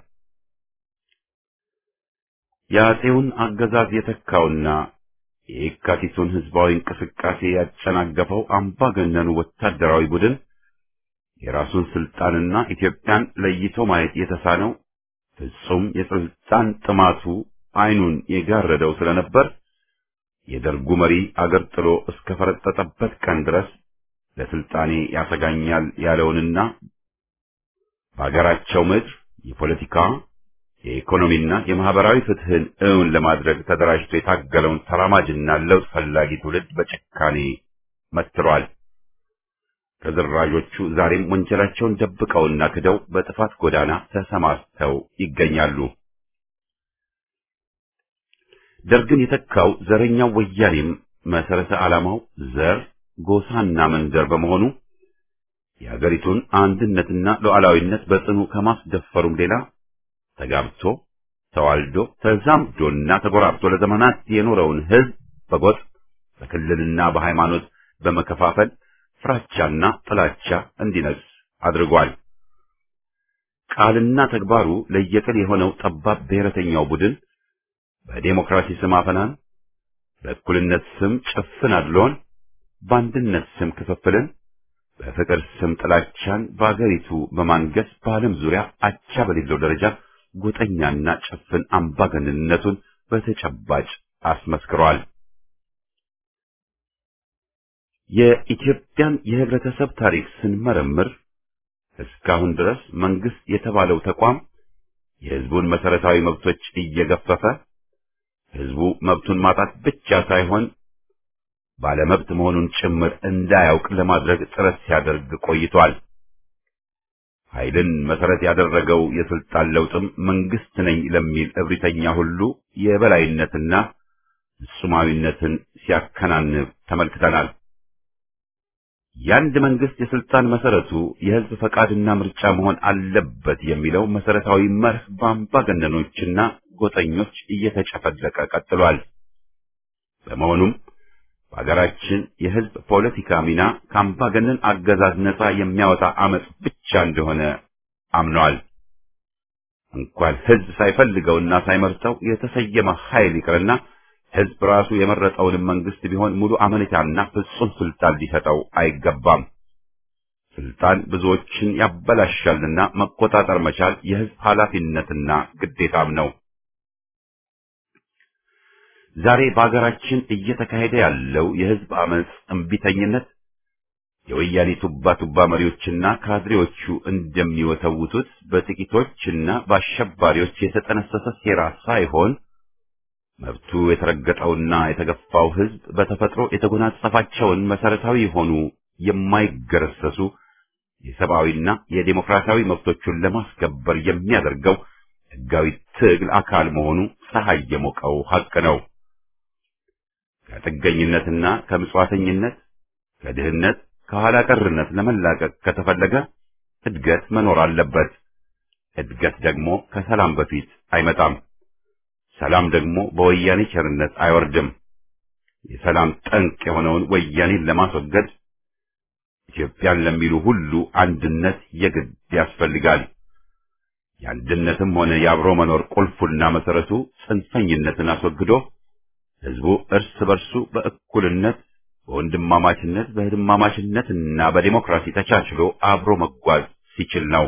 የአፄውን አገዛዝ የተካውና የየካቲቱን ሕዝባዊ እንቅስቃሴ ያጨናገፈው አምባገነኑ ወታደራዊ ቡድን የራሱን ስልጣንና ኢትዮጵያን ለይቶ ማየት የተሳነው ፍጹም የስልጣን ጥማቱ ዓይኑን የጋረደው ስለነበር የደርጉ መሪ አገር ጥሎ እስከ ፈረጠጠበት ቀን ድረስ ለስልጣኔ ያሰጋኛል ያለውንና በአገራቸው ምድር የፖለቲካ የኢኮኖሚና የማህበራዊ ፍትህን እውን ለማድረግ ተደራጅቶ የታገለውን ተራማጅና ለውጥ ፈላጊ ትውልድ በጭካኔ መትሯል። ተደራጆቹ ዛሬም ወንጀላቸውን ደብቀውና ክደው በጥፋት ጎዳና ተሰማርተው ይገኛሉ። ደርግን የተካው ዘረኛው ወያኔም መሰረተ ዓላማው ዘር፣ ጎሳና መንደር በመሆኑ የአገሪቱን አንድነትና ሉዓላዊነት በጽኑ ከማስደፈሩም ሌላ ተጋብቶ ተዋልዶ ተዛምዶና ተጎራብቶ ለዘመናት የኖረውን ሕዝብ በጎጥ በክልልና በሃይማኖት በመከፋፈል ፍራቻና ጥላቻ እንዲነግስ አድርጓል። ቃልና ተግባሩ ለየቅል የሆነው ጠባብ ብሔረተኛው ቡድን በዴሞክራሲ ስም አፈናን፣ በእኩልነት ስም ጭፍን አድሎን፣ በአንድነት ስም ክፍፍልን፣ በፍቅር ስም ጥላቻን በአገሪቱ በማንገስ በዓለም ዙሪያ አቻ በሌለው ደረጃ ጎጠኛና ጭፍን አምባገነንነቱን በተጨባጭ አስመስክሯል። የኢትዮጵያን የህብረተሰብ ታሪክ ስንመረምር እስካሁን ድረስ መንግስት የተባለው ተቋም የህዝቡን መሰረታዊ መብቶች እየገፈፈ ህዝቡ መብቱን ማጣት ብቻ ሳይሆን ባለመብት መሆኑን ጭምር እንዳያውቅ ለማድረግ ጥረት ሲያደርግ ቆይቷል። ኃይልን መሰረት ያደረገው የስልጣን ለውጥም መንግስት ነኝ ለሚል እብሪተኛ ሁሉ የበላይነትና ፍጹማዊነትን ሲያከናንብ ተመልክተናል። የአንድ መንግስት የስልጣን መሰረቱ የህዝብ ፈቃድና ምርጫ መሆን አለበት የሚለው መሰረታዊ መርህ በአምባገነኖችና ጎጠኞች እየተጨፈለቀ ቀጥሏል። በመሆኑም በሀገራችን የህዝብ ፖለቲካ ሚና ከአምባገነን አገዛዝ ነጻ የሚያወጣ አመጽ ብቻ እንደሆነ አምነዋል። እንኳን ህዝብ ሳይፈልገውና ሳይመርጠው የተሰየመ ኃይል ይቅርና ህዝብ ራሱ የመረጠውንም መንግስት ቢሆን ሙሉ አመኔታና ፍጹም ስልጣን ሊሰጠው አይገባም። ስልጣን ብዙዎችን ያበላሻልና መቆጣጠር መቻል የህዝብ ኃላፊነትና ግዴታም ነው። ዛሬ በአገራችን እየተካሄደ ያለው የህዝብ አመጽ እምቢተኝነት የወያኔ ቱባ ቱባ መሪዎችና ካድሬዎቹ እንደሚወተውቱት በጥቂቶችና በአሸባሪዎች የተጠነሰሰ ሴራ ሳይሆን መብቱ የተረገጠውና የተገፋው ህዝብ በተፈጥሮ የተጎናጸፋቸውን መሰረታዊ የሆኑ የማይገረሰሱ የሰብአዊና የዴሞክራሲያዊ መብቶቹን ለማስከበር የሚያደርገው ህጋዊ ትግል አካል መሆኑ ፀሐይ የሞቀው ሐቅ ነው። ከጥገኝነትና ከምጽዋተኝነት፣ ከድህነት፣ ከኋላ ቀርነት ለመላቀቅ ከተፈለገ እድገት መኖር አለበት። እድገት ደግሞ ከሰላም በፊት አይመጣም። ሰላም ደግሞ በወያኔ ቸርነት አይወርድም። የሰላም ጠንቅ የሆነውን ወያኔን ለማስወገድ ኢትዮጵያን ለሚሉ ሁሉ አንድነት የግድ ያስፈልጋል። የአንድነትም ሆነ የአብሮ መኖር ቁልፉና መሰረቱ ጽንፈኝነትን አስወግዶ ህዝቡ እርስ በርሱ በእኩልነት በወንድማማችነት በህድማማችነትና በዲሞክራሲ ተቻችሎ አብሮ መጓዝ ሲችል ነው።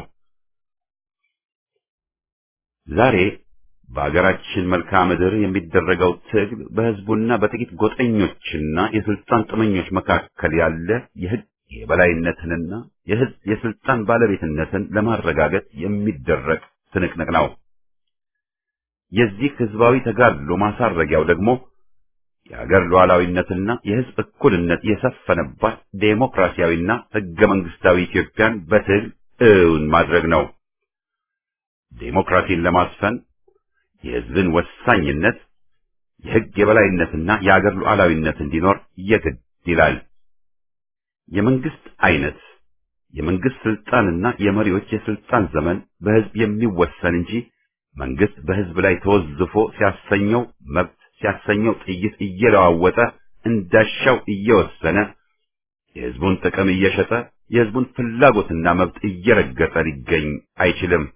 ዛሬ በአገራችን መልክዓ ምድር የሚደረገው ትግል በህዝቡና በጥቂት ጎጠኞችና የስልጣን ጥመኞች መካከል ያለ የህግ የበላይነትንና የህዝብ የስልጣን ባለቤትነትን ለማረጋገጥ የሚደረግ ትንቅንቅ ነው። የዚህ ህዝባዊ ተጋድሎ ማሳረጊያው ደግሞ የሀገር ሉዓላዊነትና የህዝብ እኩልነት የሰፈነባት ዴሞክራሲያዊና ህገ መንግስታዊ ኢትዮጵያን በትግል እውን ማድረግ ነው። ዴሞክራሲን ለማስፈን የህዝብን ወሳኝነት፣ የህግ የበላይነትና የሀገር ሉዓላዊነት እንዲኖር የግድ ይላል። የመንግስት አይነት፣ የመንግስት ስልጣንና የመሪዎች የስልጣን ዘመን በህዝብ የሚወሰን እንጂ መንግስት በህዝብ ላይ ተወዝፎ ሲያሰኘው መብት ሲያሰኘው ጥይት እየለዋወጠ እንዳሻው እየወሰነ የህዝቡን ጥቅም እየሸጠ የህዝቡን ፍላጎትና መብት እየረገጠ ሊገኝ አይችልም።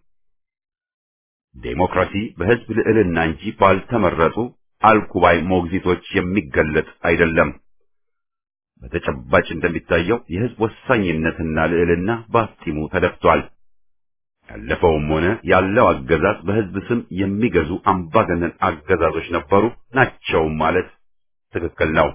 ዴሞክራሲ በህዝብ ልዕልና እንጂ ባልተመረጡ አልኩባይ ሞግዚቶች የሚገለጥ አይደለም። በተጨባጭ እንደሚታየው የህዝብ ወሳኝነትና ልዕልና በአፍጢሙ ተደፍቷል። ያለፈውም ሆነ ያለው አገዛዝ በህዝብ ስም የሚገዙ አምባገነን አገዛዞች ነበሩ ናቸው ማለት ትክክል ነው።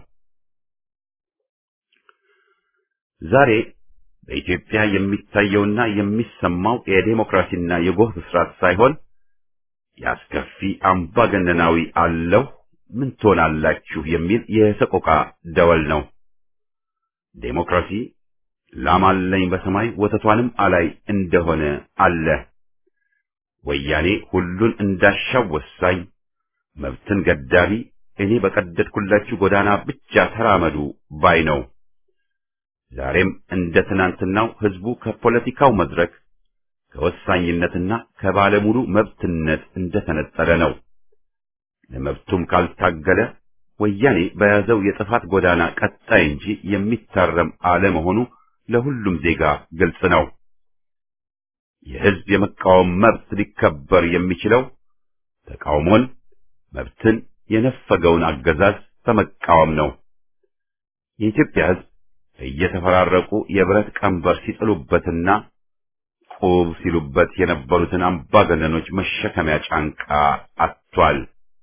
ዛሬ በኢትዮጵያ የሚታየውና የሚሰማው የዴሞክራሲና የጎህ ብስራት ሳይሆን የአስከፊ አምባገነናዊ አለው ምን ትሆናላችሁ የሚል የሰቆቃ ደወል ነው። ዴሞክራሲ ላም አለኝ በሰማይ ወተቷንም አላይ እንደሆነ አለ። ወያኔ ሁሉን እንዳሻው ወሳኝ፣ መብትን ገዳቢ፣ እኔ በቀደድኩላችሁ ጎዳና ብቻ ተራመዱ ባይ ነው። ዛሬም እንደ ትናንትናው ህዝቡ ከፖለቲካው መድረክ ከወሳኝነትና ከባለሙሉ መብትነት እንደተነጠለ ነው። ለመብቱም ካልታገለ ወያኔ በያዘው የጥፋት ጎዳና ቀጣይ እንጂ የሚታረም አለመሆኑ ለሁሉም ዜጋ ግልጽ ነው። የህዝብ የመቃወም መብት ሊከበር የሚችለው ተቃውሞን፣ መብትን የነፈገውን አገዛዝ በመቃወም ነው። የኢትዮጵያ ህዝብ እየተፈራረቁ የብረት ቀንበር ሲጥሉበትና ቁብ ሲሉበት የነበሩትን አምባገነኖች መሸከሚያ ጫንቃ አጥቷል።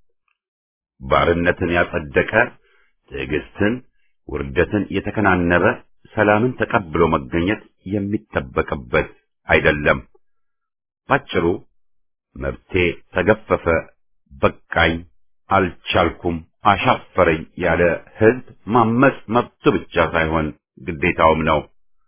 ባርነትን ያጸደቀ ትዕግስትን፣ ውርደትን የተከናነበ ሰላምን ተቀብሎ መገኘት የሚጠበቅበት አይደለም። ባጭሩ መብቴ ተገፈፈ፣ በቃኝ፣ አልቻልኩም፣ አሻፈረኝ ያለ ህዝብ ማመጽ መብቱ ብቻ ሳይሆን ግዴታውም ነው።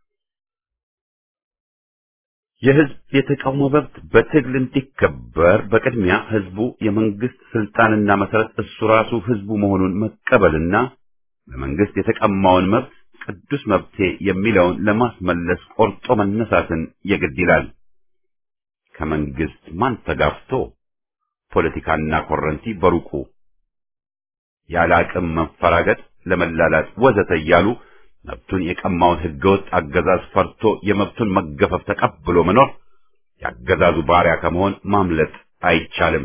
የህዝብ የተቃውሞ መብት በትግል እንዲከበር በቅድሚያ ህዝቡ የመንግስት ስልጣንና መሰረት እሱ ራሱ ህዝቡ መሆኑን መቀበልና በመንግስት የተቀማውን መብት ቅዱስ መብቴ የሚለውን ለማስመለስ ቆርጦ መነሳትን የግድ ይላል። ከመንግስት ማን ተጋፍቶ ፖለቲካና ኮረንቲ በሩቁ ያለ አቅም መፈራገጥ፣ ለመላላጥ ወዘተ እያሉ መብቱን የቀማውን ህገወጥ አገዛዝ ፈርቶ የመብቱን መገፈፍ ተቀብሎ መኖር የአገዛዙ ባሪያ ከመሆን ማምለጥ አይቻልም።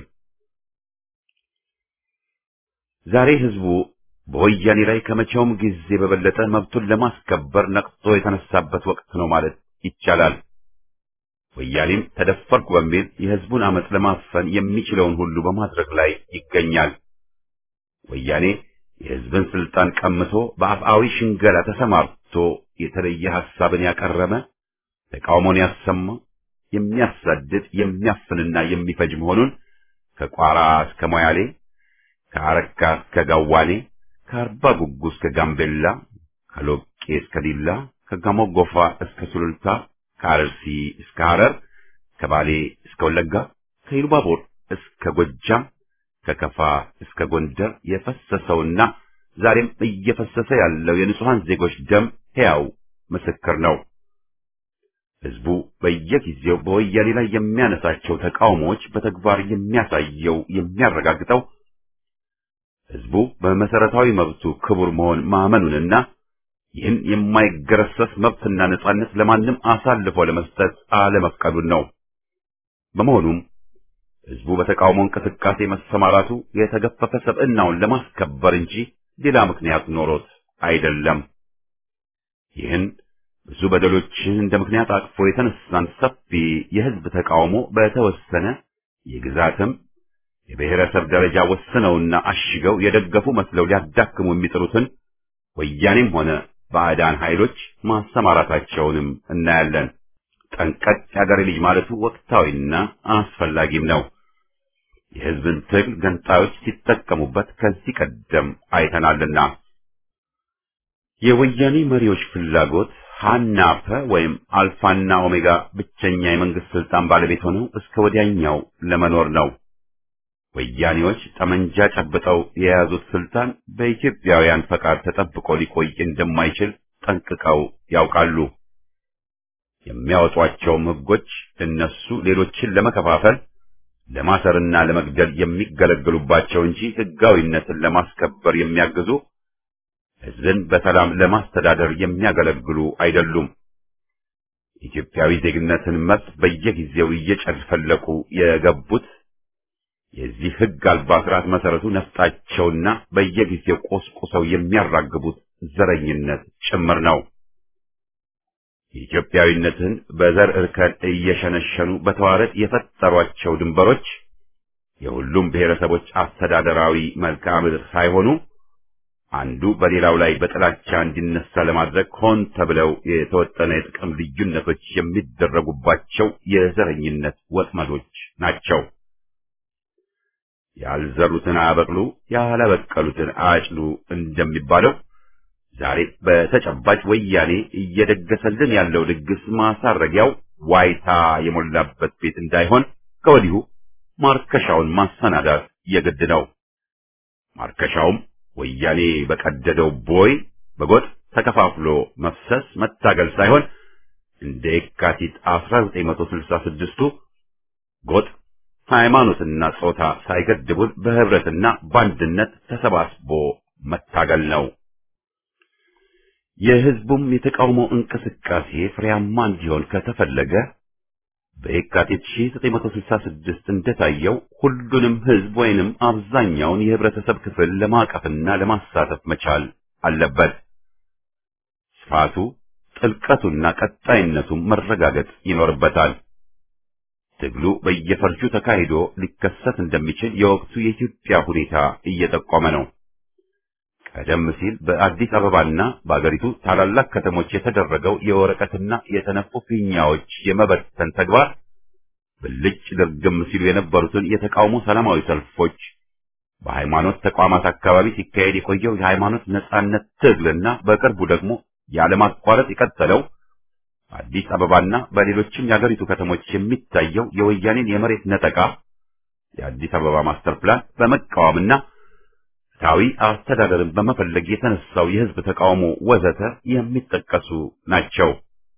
ዛሬ ህዝቡ በወያኔ ላይ ከመቼውም ጊዜ በበለጠ መብቱን ለማስከበር ነቅቶ የተነሳበት ወቅት ነው ማለት ይቻላል። ወያኔም ተደፈርኩ በሚል የህዝቡን አመፅ ለማፈን የሚችለውን ሁሉ በማድረግ ላይ ይገኛል። ወያኔ የህዝብን ስልጣን ቀምቶ በአፍአዊ ሽንገላ ተሰማርቶ የተለየ ሐሳብን ያቀረበ ተቃውሞን ያሰማ የሚያሳድድ የሚያፍንና የሚፈጅ መሆኑን ከቋራ እስከ ሞያሌ ከአረካ እስከ ጋዋኔ ከአርባ ጉጉ እስከ ጋምቤላ ከሎቄ እስከ ዲላ ከጋሞ ጎፋ እስከ ሱሉልታ ከአርሲ እስከ ሐረር ከባሌ እስከ ወለጋ ከኢሉባቦር እስከ ጎጃም ከከፋ እስከ ጎንደር የፈሰሰውና ዛሬም እየፈሰሰ ያለው የንጹሐን ዜጎች ደም ሕያው ምስክር ነው። ህዝቡ በየጊዜው በወያኔ ላይ የሚያነሳቸው ተቃውሞዎች በተግባር የሚያሳየው የሚያረጋግጠው ህዝቡ በመሰረታዊ መብቱ ክቡር መሆን ማመኑንና ይህን የማይገረሰስ መብትና ነጻነት ለማንም አሳልፎ ለመስጠት አለመፍቀዱን ነው። በመሆኑም ህዝቡ በተቃውሞ እንቅስቃሴ መሰማራቱ የተገፈፈ ሰብዕናውን ለማስከበር እንጂ ሌላ ምክንያት ኖሮት አይደለም። ይህን ብዙ በደሎችን እንደ ምክንያት አቅፎ የተነሳን ሰፊ የህዝብ ተቃውሞ በተወሰነ የግዛትም የብሔረሰብ ደረጃ ወስነውና አሽገው የደገፉ መስለው ሊያዳክሙ የሚጥሩትን ወያኔም ሆነ ባዕዳን ኃይሎች ማሰማራታቸውንም እናያለን። ጠንቀቅ ያገሬ ልጅ ማለቱ ወቅታዊና አስፈላጊም ነው። የሕዝብን ትግል ገንጣዮች ሲጠቀሙበት ከዚህ ቀደም አይተናልና። የወያኔ መሪዎች ፍላጎት ሃናፈ ወይም አልፋና ኦሜጋ ብቸኛ የመንግስት ስልጣን ባለቤት ሆነው እስከ ወዲያኛው ለመኖር ነው። ወያኔዎች ጠመንጃ ጨብጠው የያዙት ስልጣን በኢትዮጵያውያን ፈቃድ ተጠብቆ ሊቆይ እንደማይችል ጠንቅቀው ያውቃሉ። የሚያወጧቸውም ሕጎች እነሱ ሌሎችን ለመከፋፈል ለማሰርና ለመግደል የሚገለገሉባቸው እንጂ ሕጋዊነትን ለማስከበር የሚያግዙ ሕዝብን በሰላም ለማስተዳደር የሚያገለግሉ አይደሉም። ኢትዮጵያዊ ዜግነትን መብት በየጊዜው እየጨፈለቁ የገቡት የዚህ ሕግ አልባ ስርዓት መሰረቱ ነፍጣቸውና በየጊዜው ቆስቁሰው የሚያራግቡት ዘረኝነት ጭምር ነው። ኢትዮጵያዊነትን በዘር እርከን እየሸነሸኑ በተዋረድ የፈጠሯቸው ድንበሮች የሁሉም ብሔረሰቦች አስተዳደራዊ መልክዓ ምድር ሳይሆኑ አንዱ በሌላው ላይ በጥላቻ እንዲነሳ ለማድረግ ሆን ተብለው የተወጠነ የጥቅም ልዩነቶች የሚደረጉባቸው የዘረኝነት ወጥመዶች ናቸው። ያልዘሩትን አያበቅሉ፣ ያላበቀሉትን አያጭዱ እንደሚባለው ዛሬ በተጨባጭ ወያኔ እየደገሰልን ያለው ድግስ ማሳረጊያው ዋይታ የሞላበት ቤት እንዳይሆን ከወዲሁ ማርከሻውን ማሰናዳት የግድ ነው። ማርከሻውም ወያኔ በቀደደው ቦይ በጎጥ ተከፋፍሎ መፍሰስ መታገል ሳይሆን እንደ የካቲት 1966ቱ ጎጥ ሃይማኖትና ጾታ ሳይገድቡን በህብረትና በአንድነት ተሰባስቦ መታገል ነው። የህዝቡም የተቃውሞ እንቅስቃሴ ፍሬያማ እንዲሆን ከተፈለገ በየካቲት 1966 እንደታየው ሁሉንም ህዝብ ወይንም አብዛኛውን የህብረተሰብ ክፍል ለማቀፍና ለማሳተፍ መቻል አለበት። ስፋቱ፣ ጥልቀቱና ቀጣይነቱ መረጋገጥ ይኖርበታል። ትግሉ በየፈርጁ ተካሂዶ ሊከሰት እንደሚችል የወቅቱ የኢትዮጵያ ሁኔታ እየጠቆመ ነው። ቀደም ሲል በአዲስ አበባና በአገሪቱ ታላላቅ ከተሞች የተደረገው የወረቀትና የተነፉ ፊኛዎች የመበተን ተግባር ብልጭ ድርግም ሲሉ የነበሩትን የተቃውሞ ሰላማዊ ሰልፎች፣ በሃይማኖት ተቋማት አካባቢ ሲካሄድ የቆየው የሃይማኖት ነጻነት ትግልና በቅርቡ ደግሞ ያለማቋረጥ የቀጠለው በአዲስ አበባና በሌሎችም የአገሪቱ ከተሞች የሚታየው የወያኔን የመሬት ነጠቃ፣ የአዲስ አበባ ማስተር ፕላን በመቃወምና ፍትሐዊ አስተዳደርን በመፈለግ የተነሳው የህዝብ ተቃውሞ ወዘተ የሚጠቀሱ ናቸው።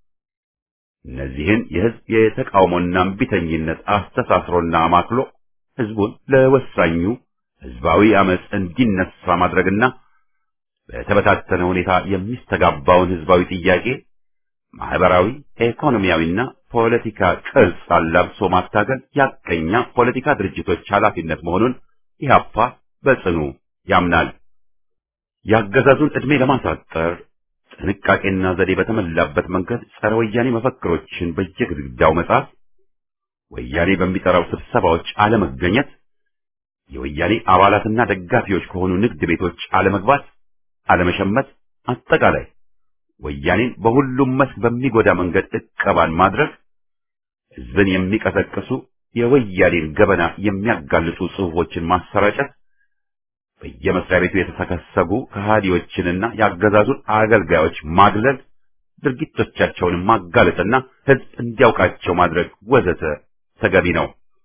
እነዚህን የህዝብ የተቃውሞና እምቢተኝነት አስተሳስሮና አማክሎ ህዝቡን ለወሳኙ ህዝባዊ አመፅ እንዲነሳ ማድረግና በተበታተነ ሁኔታ የሚስተጋባውን ህዝባዊ ጥያቄ ማህበራዊ፣ ኢኮኖሚያዊና ፖለቲካ ቅርጽ አላብሶ ማታገል ያቀኛ ፖለቲካ ድርጅቶች ኃላፊነት መሆኑን ኢህአፓ በጽኑ ያምናል። የአገዛዙን ዕድሜ ለማሳጠር ጥንቃቄና ዘዴ በተሞላበት መንገድ ጸረ ወያኔ መፈክሮችን በየግድግዳው መጻፍ፣ ወያኔ በሚጠራው ስብሰባዎች አለመገኘት፣ የወያኔ አባላትና ደጋፊዎች ከሆኑ ንግድ ቤቶች አለመግባት፣ አለመሸመት፣ አጠቃላይ ወያኔን በሁሉም መስክ በሚጎዳ መንገድ እቀባን ማድረግ፣ ህዝብን የሚቀሰቅሱ የወያኔን ገበና የሚያጋልጡ ጽሑፎችን ማሰራጨት በየመስሪያ ቤቱ የተሰከሰጉ ከሃዲዎችንና የአገዛዙን አገልጋዮች ማግለል፣ ድርጊቶቻቸውን ማጋለጥና ህዝብ እንዲያውቃቸው ማድረግ ወዘተ ተገቢ ነው።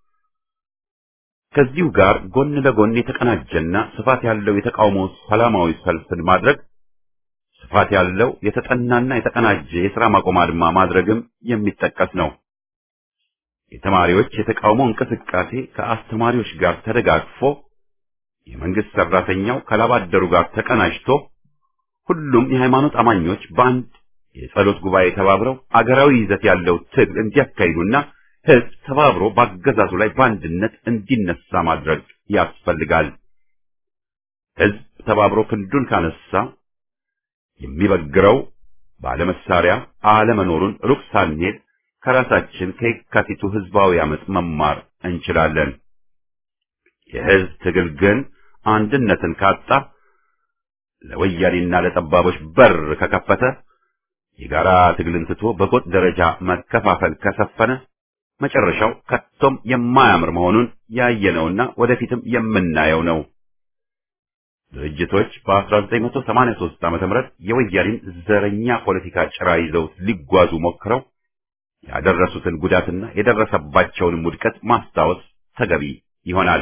ከዚሁ ጋር ጎን ለጎን የተቀናጀና ስፋት ያለው የተቃውሞ ሰላማዊ ሰልፍን ማድረግ፣ ስፋት ያለው የተጠናና የተቀናጀ የሥራ ማቆም አድማ ማድረግም የሚጠቀስ ነው። የተማሪዎች የተቃውሞ እንቅስቃሴ ከአስተማሪዎች ጋር ተደጋግፎ የመንግስት ሰራተኛው ከላባደሩ ጋር ተቀናጅቶ ሁሉም የሃይማኖት አማኞች በአንድ የጸሎት ጉባኤ ተባብረው አገራዊ ይዘት ያለው ትግል እንዲያካሂዱና ህዝብ ተባብሮ በአገዛዙ ላይ በአንድነት እንዲነሳ ማድረግ ያስፈልጋል። ህዝብ ተባብሮ ክንዱን ካነሳ የሚበግረው ባለመሳሪያ አለመኖሩን ሩቅ ሳንሄድ ከራሳችን ከየካቲቱ ህዝባዊ አመፅ መማር እንችላለን። የህዝብ ትግል ግን አንድነትን ካጣ ለወያኔና ለጠባቦች በር ከከፈተ የጋራ ትግልን ትቶ በጎጥ ደረጃ መከፋፈል ከሰፈነ መጨረሻው ከቶም የማያምር መሆኑን ያየነውና ወደፊትም የምናየው ነው። ድርጅቶች በ1983 ዓ.ም የወያኔን ዘረኛ ፖለቲካ ጭራ ይዘው ሊጓዙ ሞክረው ያደረሱትን ጉዳትና የደረሰባቸውንም ውድቀት ማስታወስ ተገቢ ይሆናል።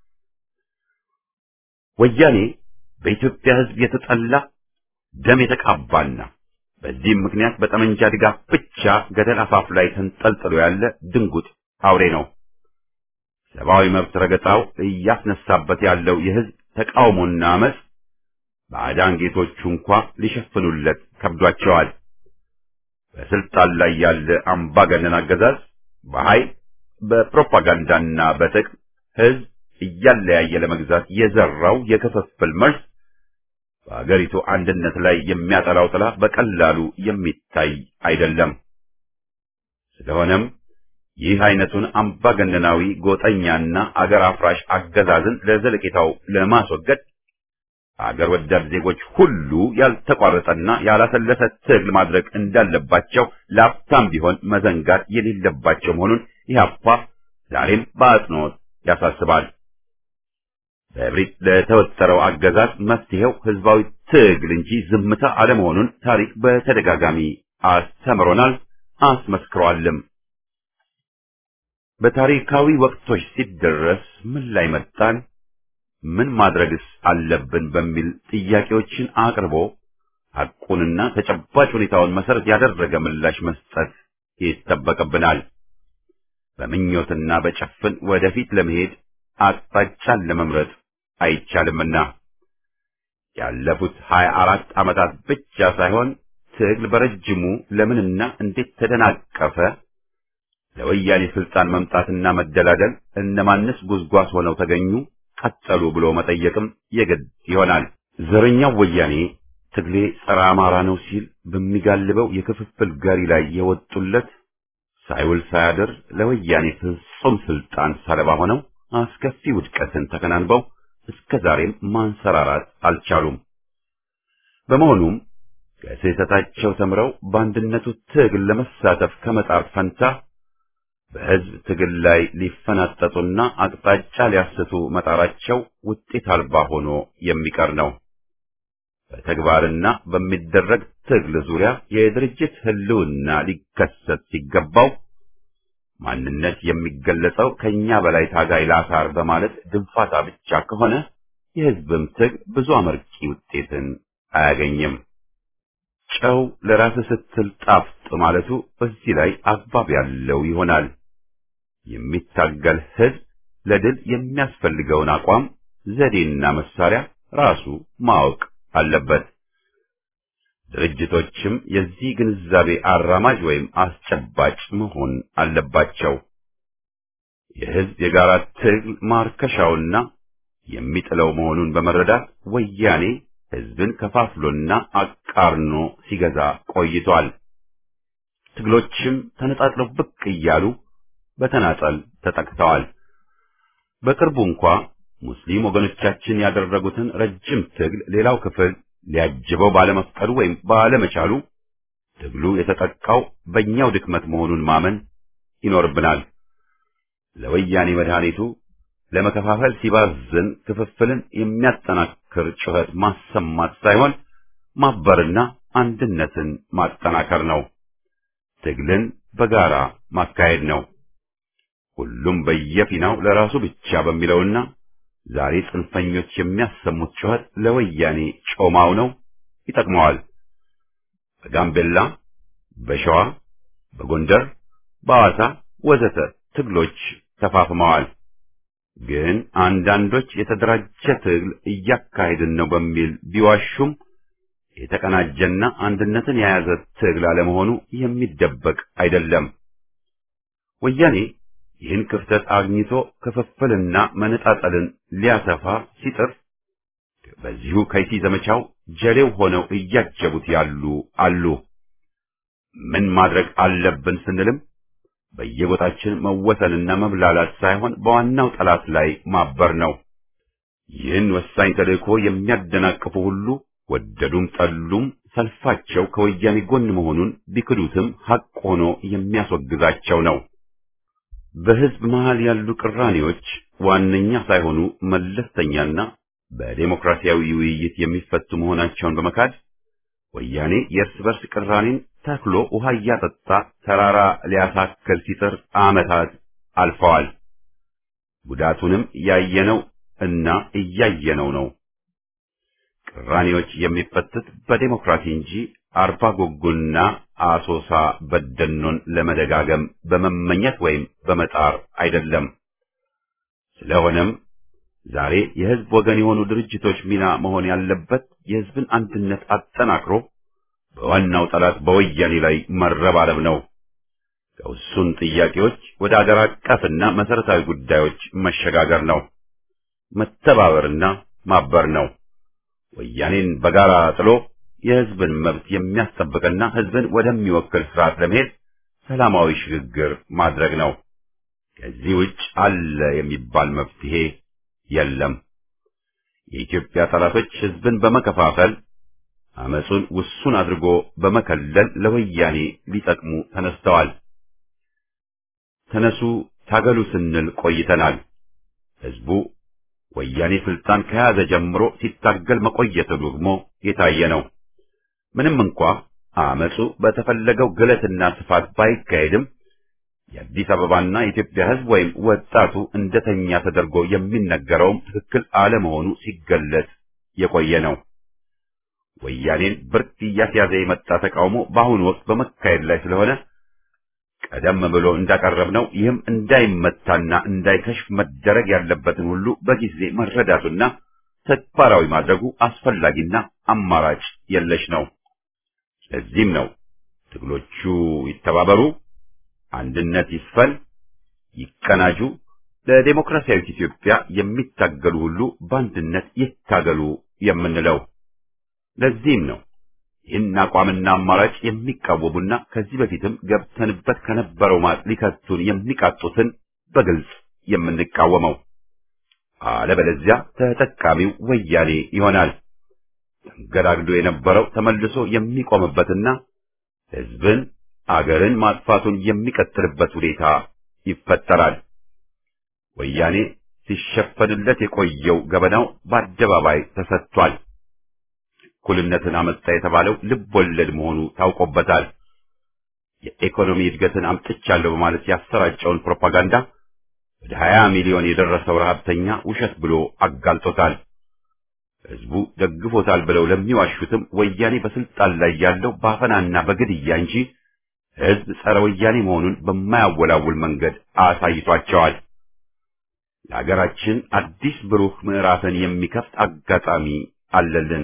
ወያኔ በኢትዮጵያ ሕዝብ የተጠላ ደም የተቃባና በዚህም ምክንያት በጠመንጃ ድጋፍ ብቻ ገደል አፋፍ ላይ ተንጠልጥሎ ያለ ድንጉጥ አውሬ ነው። ሰብአዊ መብት ረገጣው እያስነሳበት ያለው የሕዝብ ተቃውሞና አመፅ ባዕዳን ጌቶቹ እንኳ ሊሸፍኑለት ከብዷቸዋል። በስልጣን ላይ ያለ አምባገነን አገዛዝ በኃይል በፕሮፓጋንዳና በጥቅም ሕዝብ እያለያየ ለመግዛት የዘራው የክፍፍል መርዝ በአገሪቱ አንድነት ላይ የሚያጠላው ጥላ በቀላሉ የሚታይ አይደለም። ስለሆነም ይህ አይነቱን አምባገነናዊ ጎጠኛና አገር አፍራሽ አገዛዝን ለዘለቄታው ለማስወገድ አገር ወዳድ ዜጎች ሁሉ ያልተቋረጠና ያላሰለሰ ትግል ማድረግ እንዳለባቸው ለአፍታም ቢሆን መዘንጋት የሌለባቸው መሆኑን ኢህአፓ ዛሬም በአጽንኦት ያሳስባል። በእብሪት ለተወጠረው አገዛዝ መፍትሄው ህዝባዊ ትግል እንጂ ዝምታ አለመሆኑን ታሪክ በተደጋጋሚ አስተምሮናል፣ አስመስክሯልም። በታሪካዊ ወቅቶች ሲደረስ ምን ላይ መጣን፣ ምን ማድረግስ አለብን በሚል ጥያቄዎችን አቅርቦ ሐቁንና ተጨባጭ ሁኔታውን መሰረት ያደረገ ምላሽ መስጠት ይጠበቅብናል። በምኞትና በጭፍን ወደፊት ለመሄድ አቅጣጫን ለመምረጥ አይቻልምና ያለፉት ሀያ አራት ዓመታት ብቻ ሳይሆን ትግል በረጅሙ ለምንና እንዴት ተደናቀፈ፣ ለወያኔ ስልጣን መምጣትና መደላደል እነማንስ ጉዝጓዝ ሆነው ተገኙ፣ ቀጠሉ ብሎ መጠየቅም የግድ ይሆናል። ዘረኛው ወያኔ ትግሌ ጸረ አማራ ነው ሲል በሚጋልበው የክፍፍል ጋሪ ላይ የወጡለት ሳይውል ሳያድር ለወያኔ ፍጹም ስልጣን ሰለባ ሆነው አስከፊ ውድቀትን ተከናንበው እስከ ዛሬም ማንሰራራት አልቻሉም። በመሆኑም ከስህተታቸው ተምረው በአንድነቱ ትግል ለመሳተፍ ከመጣር ፈንታ በሕዝብ ትግል ላይ ሊፈናጠጡና አቅጣጫ ሊያስቱ መጣራቸው ውጤት አልባ ሆኖ የሚቀር ነው። በተግባርና በሚደረግ ትግል ዙሪያ የድርጅት ህልውና ሊከሰት ሲገባው ማንነት የሚገለጸው ከኛ በላይ ታጋይ ላሳር በማለት ድንፋታ ብቻ ከሆነ የህዝብም ትግል ብዙ አመርቂ ውጤትን አያገኝም። ጨው ለራስ ስትል ጣፍጥ ማለቱ በዚህ ላይ አግባብ ያለው ይሆናል። የሚታገል ህዝብ ለድል የሚያስፈልገውን አቋም፣ ዘዴና መሳሪያ ራሱ ማወቅ አለበት። ድርጅቶችም የዚህ ግንዛቤ አራማጅ ወይም አስጨባጭ መሆን አለባቸው። የህዝብ የጋራ ትግል ማርከሻውና የሚጥለው መሆኑን በመረዳት ወያኔ ህዝብን ከፋፍሎና አቃርኖ ሲገዛ ቆይቷል። ትግሎችም ተነጣጥለው ብቅ እያሉ በተናጠል ተጠቅተዋል። በቅርቡ እንኳ ሙስሊም ወገኖቻችን ያደረጉትን ረጅም ትግል ሌላው ክፍል ሊያጅበው ባለመፍቀዱ ወይም ባለመቻሉ ትግሉ የተጠቃው በእኛው ድክመት መሆኑን ማመን ይኖርብናል። ለወያኔ መድኃኒቱ ለመከፋፈል ሲባዝን ክፍፍልን የሚያጠናክር ጩኸት ማሰማት ሳይሆን ማበርና አንድነትን ማጠናከር ነው። ትግልን በጋራ ማካሄድ ነው። ሁሉም በየፊናው ለራሱ ብቻ በሚለውና ዛሬ ጽንፈኞች የሚያሰሙት ጩኸት ለወያኔ ጮማው ነው፣ ይጠቅመዋል። በጋምቤላ፣ በሸዋ፣ በጎንደር፣ በሐዋሳ ወዘተ ትግሎች ተፋፍመዋል። ግን አንዳንዶች የተደራጀ ትግል እያካሄድን ነው በሚል ቢዋሹም የተቀናጀና አንድነትን የያዘ ትግል አለመሆኑ የሚደበቅ አይደለም። ወያኔ ይህን ክፍተት አግኝቶ ክፍፍልና መነጣጠልን ሊያሰፋ ሲጥር በዚሁ ከይሲ ዘመቻው ጀሌው ሆነው እያጀቡት ያሉ አሉ። ምን ማድረግ አለብን ስንልም በየቦታችን መወሰንና መብላላት ሳይሆን በዋናው ጠላት ላይ ማበር ነው። ይህን ወሳኝ ተልእኮ የሚያደናቅፉ ሁሉ ወደዱም ጠሉም ሰልፋቸው ከወያኔ ጎን መሆኑን ቢክዱትም ሐቅ ሆኖ የሚያስወግዛቸው ነው። በሕዝብ መሃል ያሉ ቅራኔዎች ዋነኛ ሳይሆኑ መለስተኛና በዴሞክራሲያዊ ውይይት የሚፈቱ መሆናቸውን በመካድ ወያኔ የእርስ በርስ ቅራኔን ተክሎ ውሃ እያጠጣ ተራራ ሊያሳክል ሲጥር ዓመታት አልፈዋል። ጉዳቱንም ያየነው እና እያየነው ነው። ቅራኔዎች የሚፈቱት በዴሞክራሲ እንጂ አርባ ጎጉና አሶሳ በደኖን ለመደጋገም በመመኘት ወይም በመጣር አይደለም። ስለሆነም ዛሬ የሕዝብ ወገን የሆኑ ድርጅቶች ሚና መሆን ያለበት የሕዝብን አንድነት አጠናክሮ በዋናው ጠላት በወያኔ ላይ መረባረብ ነው። ከውሱን ጥያቄዎች ወደ አገር አቀፍና መሰረታዊ ጉዳዮች መሸጋገር ነው። መተባበርና ማበር ነው። ወያኔን በጋራ ጥሎ የሕዝብን መብት የሚያስጠብቅና ሕዝብን ወደሚወክል ስርዓት ለመሄድ ሰላማዊ ሽግግር ማድረግ ነው። ከዚህ ውጭ አለ የሚባል መፍትሄ የለም። የኢትዮጵያ ጠላቶች ሕዝብን በመከፋፈል አመጹን ውሱን አድርጎ በመከለል ለወያኔ ሊጠቅሙ ተነስተዋል። ተነሱ ታገሉ ስንል ቆይተናል። ሕዝቡ ወያኔ ስልጣን ከያዘ ጀምሮ ሲታገል መቆየቱ ደግሞ የታየ ነው። ምንም እንኳ አመጹ በተፈለገው ግለትና ስፋት ባይካሄድም የአዲስ አበባና የኢትዮጵያ ሕዝብ ወይም ወጣቱ እንደተኛ ተደርጎ የሚነገረውም ትክክል አለመሆኑ ሲገለጽ የቆየ ነው። ወያኔን ብርቅ እያስያዘ የመጣ ተቃውሞ በአሁኑ ወቅት በመካሄድ ላይ ስለሆነ ቀደም ብሎ እንዳቀረብነው ይህም እንዳይመታና እንዳይከሽፍ መደረግ ያለበትን ሁሉ በጊዜ መረዳቱና ተግባራዊ ማድረጉ አስፈላጊና አማራጭ የለሽ ነው። ለዚህም ነው ትግሎቹ ይተባበሩ፣ አንድነት ይስፈን፣ ይቀናጁ፣ ለዴሞክራሲያዊት ኢትዮጵያ የሚታገሉ ሁሉ በአንድነት ይታገሉ የምንለው። ለዚህም ነው ይህን አቋምና አማራጭ የሚቃወሙና ከዚህ በፊትም ገብተንበት ከነበረው ማጥ ሊከቱን የሚቃጡትን በግልጽ የምንቃወመው። አለበለዚያ ተጠቃሚው ወያኔ ይሆናል። ተንገዳግዶ የነበረው ተመልሶ የሚቆምበትና ሕዝብን አገርን ማጥፋቱን የሚቀጥልበት ሁኔታ ይፈጠራል። ወያኔ ሲሸፈንለት የቆየው ገበናው በአደባባይ ተሰጥቷል። እኩልነትን አመጣ የተባለው ልብ ወለድ መሆኑ ታውቆበታል። የኢኮኖሚ እድገትን አምጥቻለሁ በማለት ያሰራጨውን ፕሮፓጋንዳ ወደ 20 ሚሊዮን የደረሰው ረሃብተኛ ውሸት ብሎ አጋልጦታል። ሕዝቡ ደግፎታል ብለው ለሚዋሹትም ወያኔ በስልጣን ላይ ያለው ባፈናና በግድያ እንጂ ሕዝብ ጸረ ወያኔ መሆኑን በማያወላውል መንገድ አሳይቷቸዋል። ለሀገራችን አዲስ ብሩህ ምዕራፍን የሚከፍት አጋጣሚ አለልን።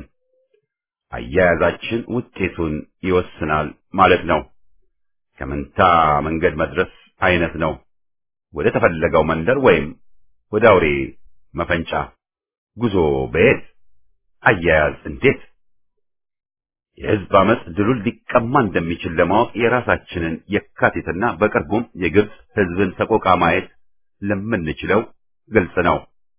አያያዛችን ውጤቱን ይወስናል ማለት ነው። ከመንታ መንገድ መድረስ አይነት ነው። ወደ ተፈለገው መንደር ወይም ወደ አውሬ መፈንጫ ጉዞ በየት አያያዝ እንዴት? የሕዝብ አመፅ ድሉን ሊቀማ እንደሚችል ለማወቅ የራሳችንን የካቲትና በቅርቡም የግብፅ ሕዝብን ሰቆቃ ማየት ለምንችለው ግልጽ ነው።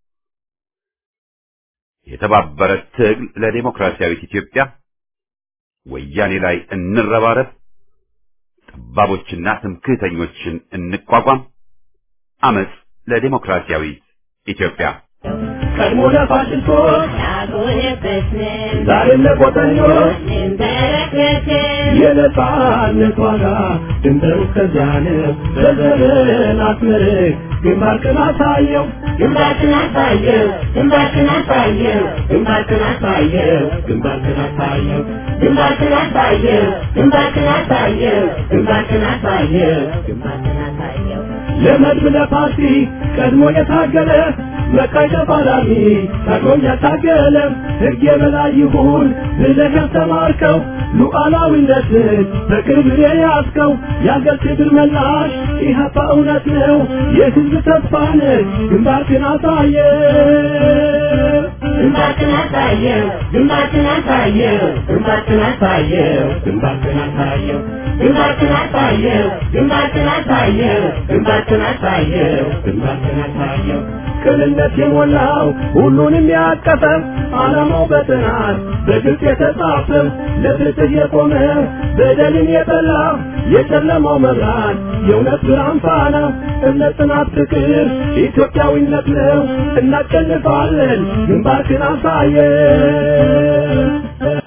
የተባበረ ትግል ለዴሞክራሲያዊት ኢትዮጵያ፣ ወያኔ ላይ እንረባረብ፣ ጠባቦችና ትምክህተኞችን እንቋቋም፣ አመፅ ለዴሞክራሲያዊት ኢትዮጵያ። ቀድሞ ለፋሽስቶች ያልሆነበትንም ዛሬም ለቆጠኞች እንበረከክን የነጻነት ዋጋ ድንበሩ እስከዚያ ነው። በዘመን አስመርቅ ግንባርክን አሳየው ግንባርክን አሳየው ግንባርክን አሳየው ግንባርክን አሳየው ግንባርክን አሳየው ግንባርክን አሳየው ግንባርክን አሳየው ግንባርክን አሳየው ግንባርክን አሳየው ለመድብ ለፓርቲ ቀድሞ የታገለ መቃይ ተፋላሚ ቀድሞ ያታገለ ሕግ የበላይ ይሁን ብለህ ያስተማርከው ሉዓላዊነትን በክብር የያዝከው የአገር ክብር መላሽ ኢህአፓ እውነት ነው የሕዝብ ተስፋ ነህ ግንባርክን አሳየ ግንባርክን አሳየው ግንባርክን አሳየው ግንባርክን አሳየው ግንባርክን አሳየው ግንባርክን አሳየው ግንባርክን አሳየው ግንባርክን አሳየው ግንባርክን አሳየው ቅንነት የሞላው ሁሉንም ያቀፈ ዓላማው በጥናት በግልጽ የተጻፈ ለፍትህ የቆመ በደልን የጠላ የጨለማው መብራት የእውነት ብርሃን ፋና እምነት፣ ጽናት፣ ፍቅር ኢትዮጵያዊነት ነው። እናሸንፋለን። ግንባርክን አሳየ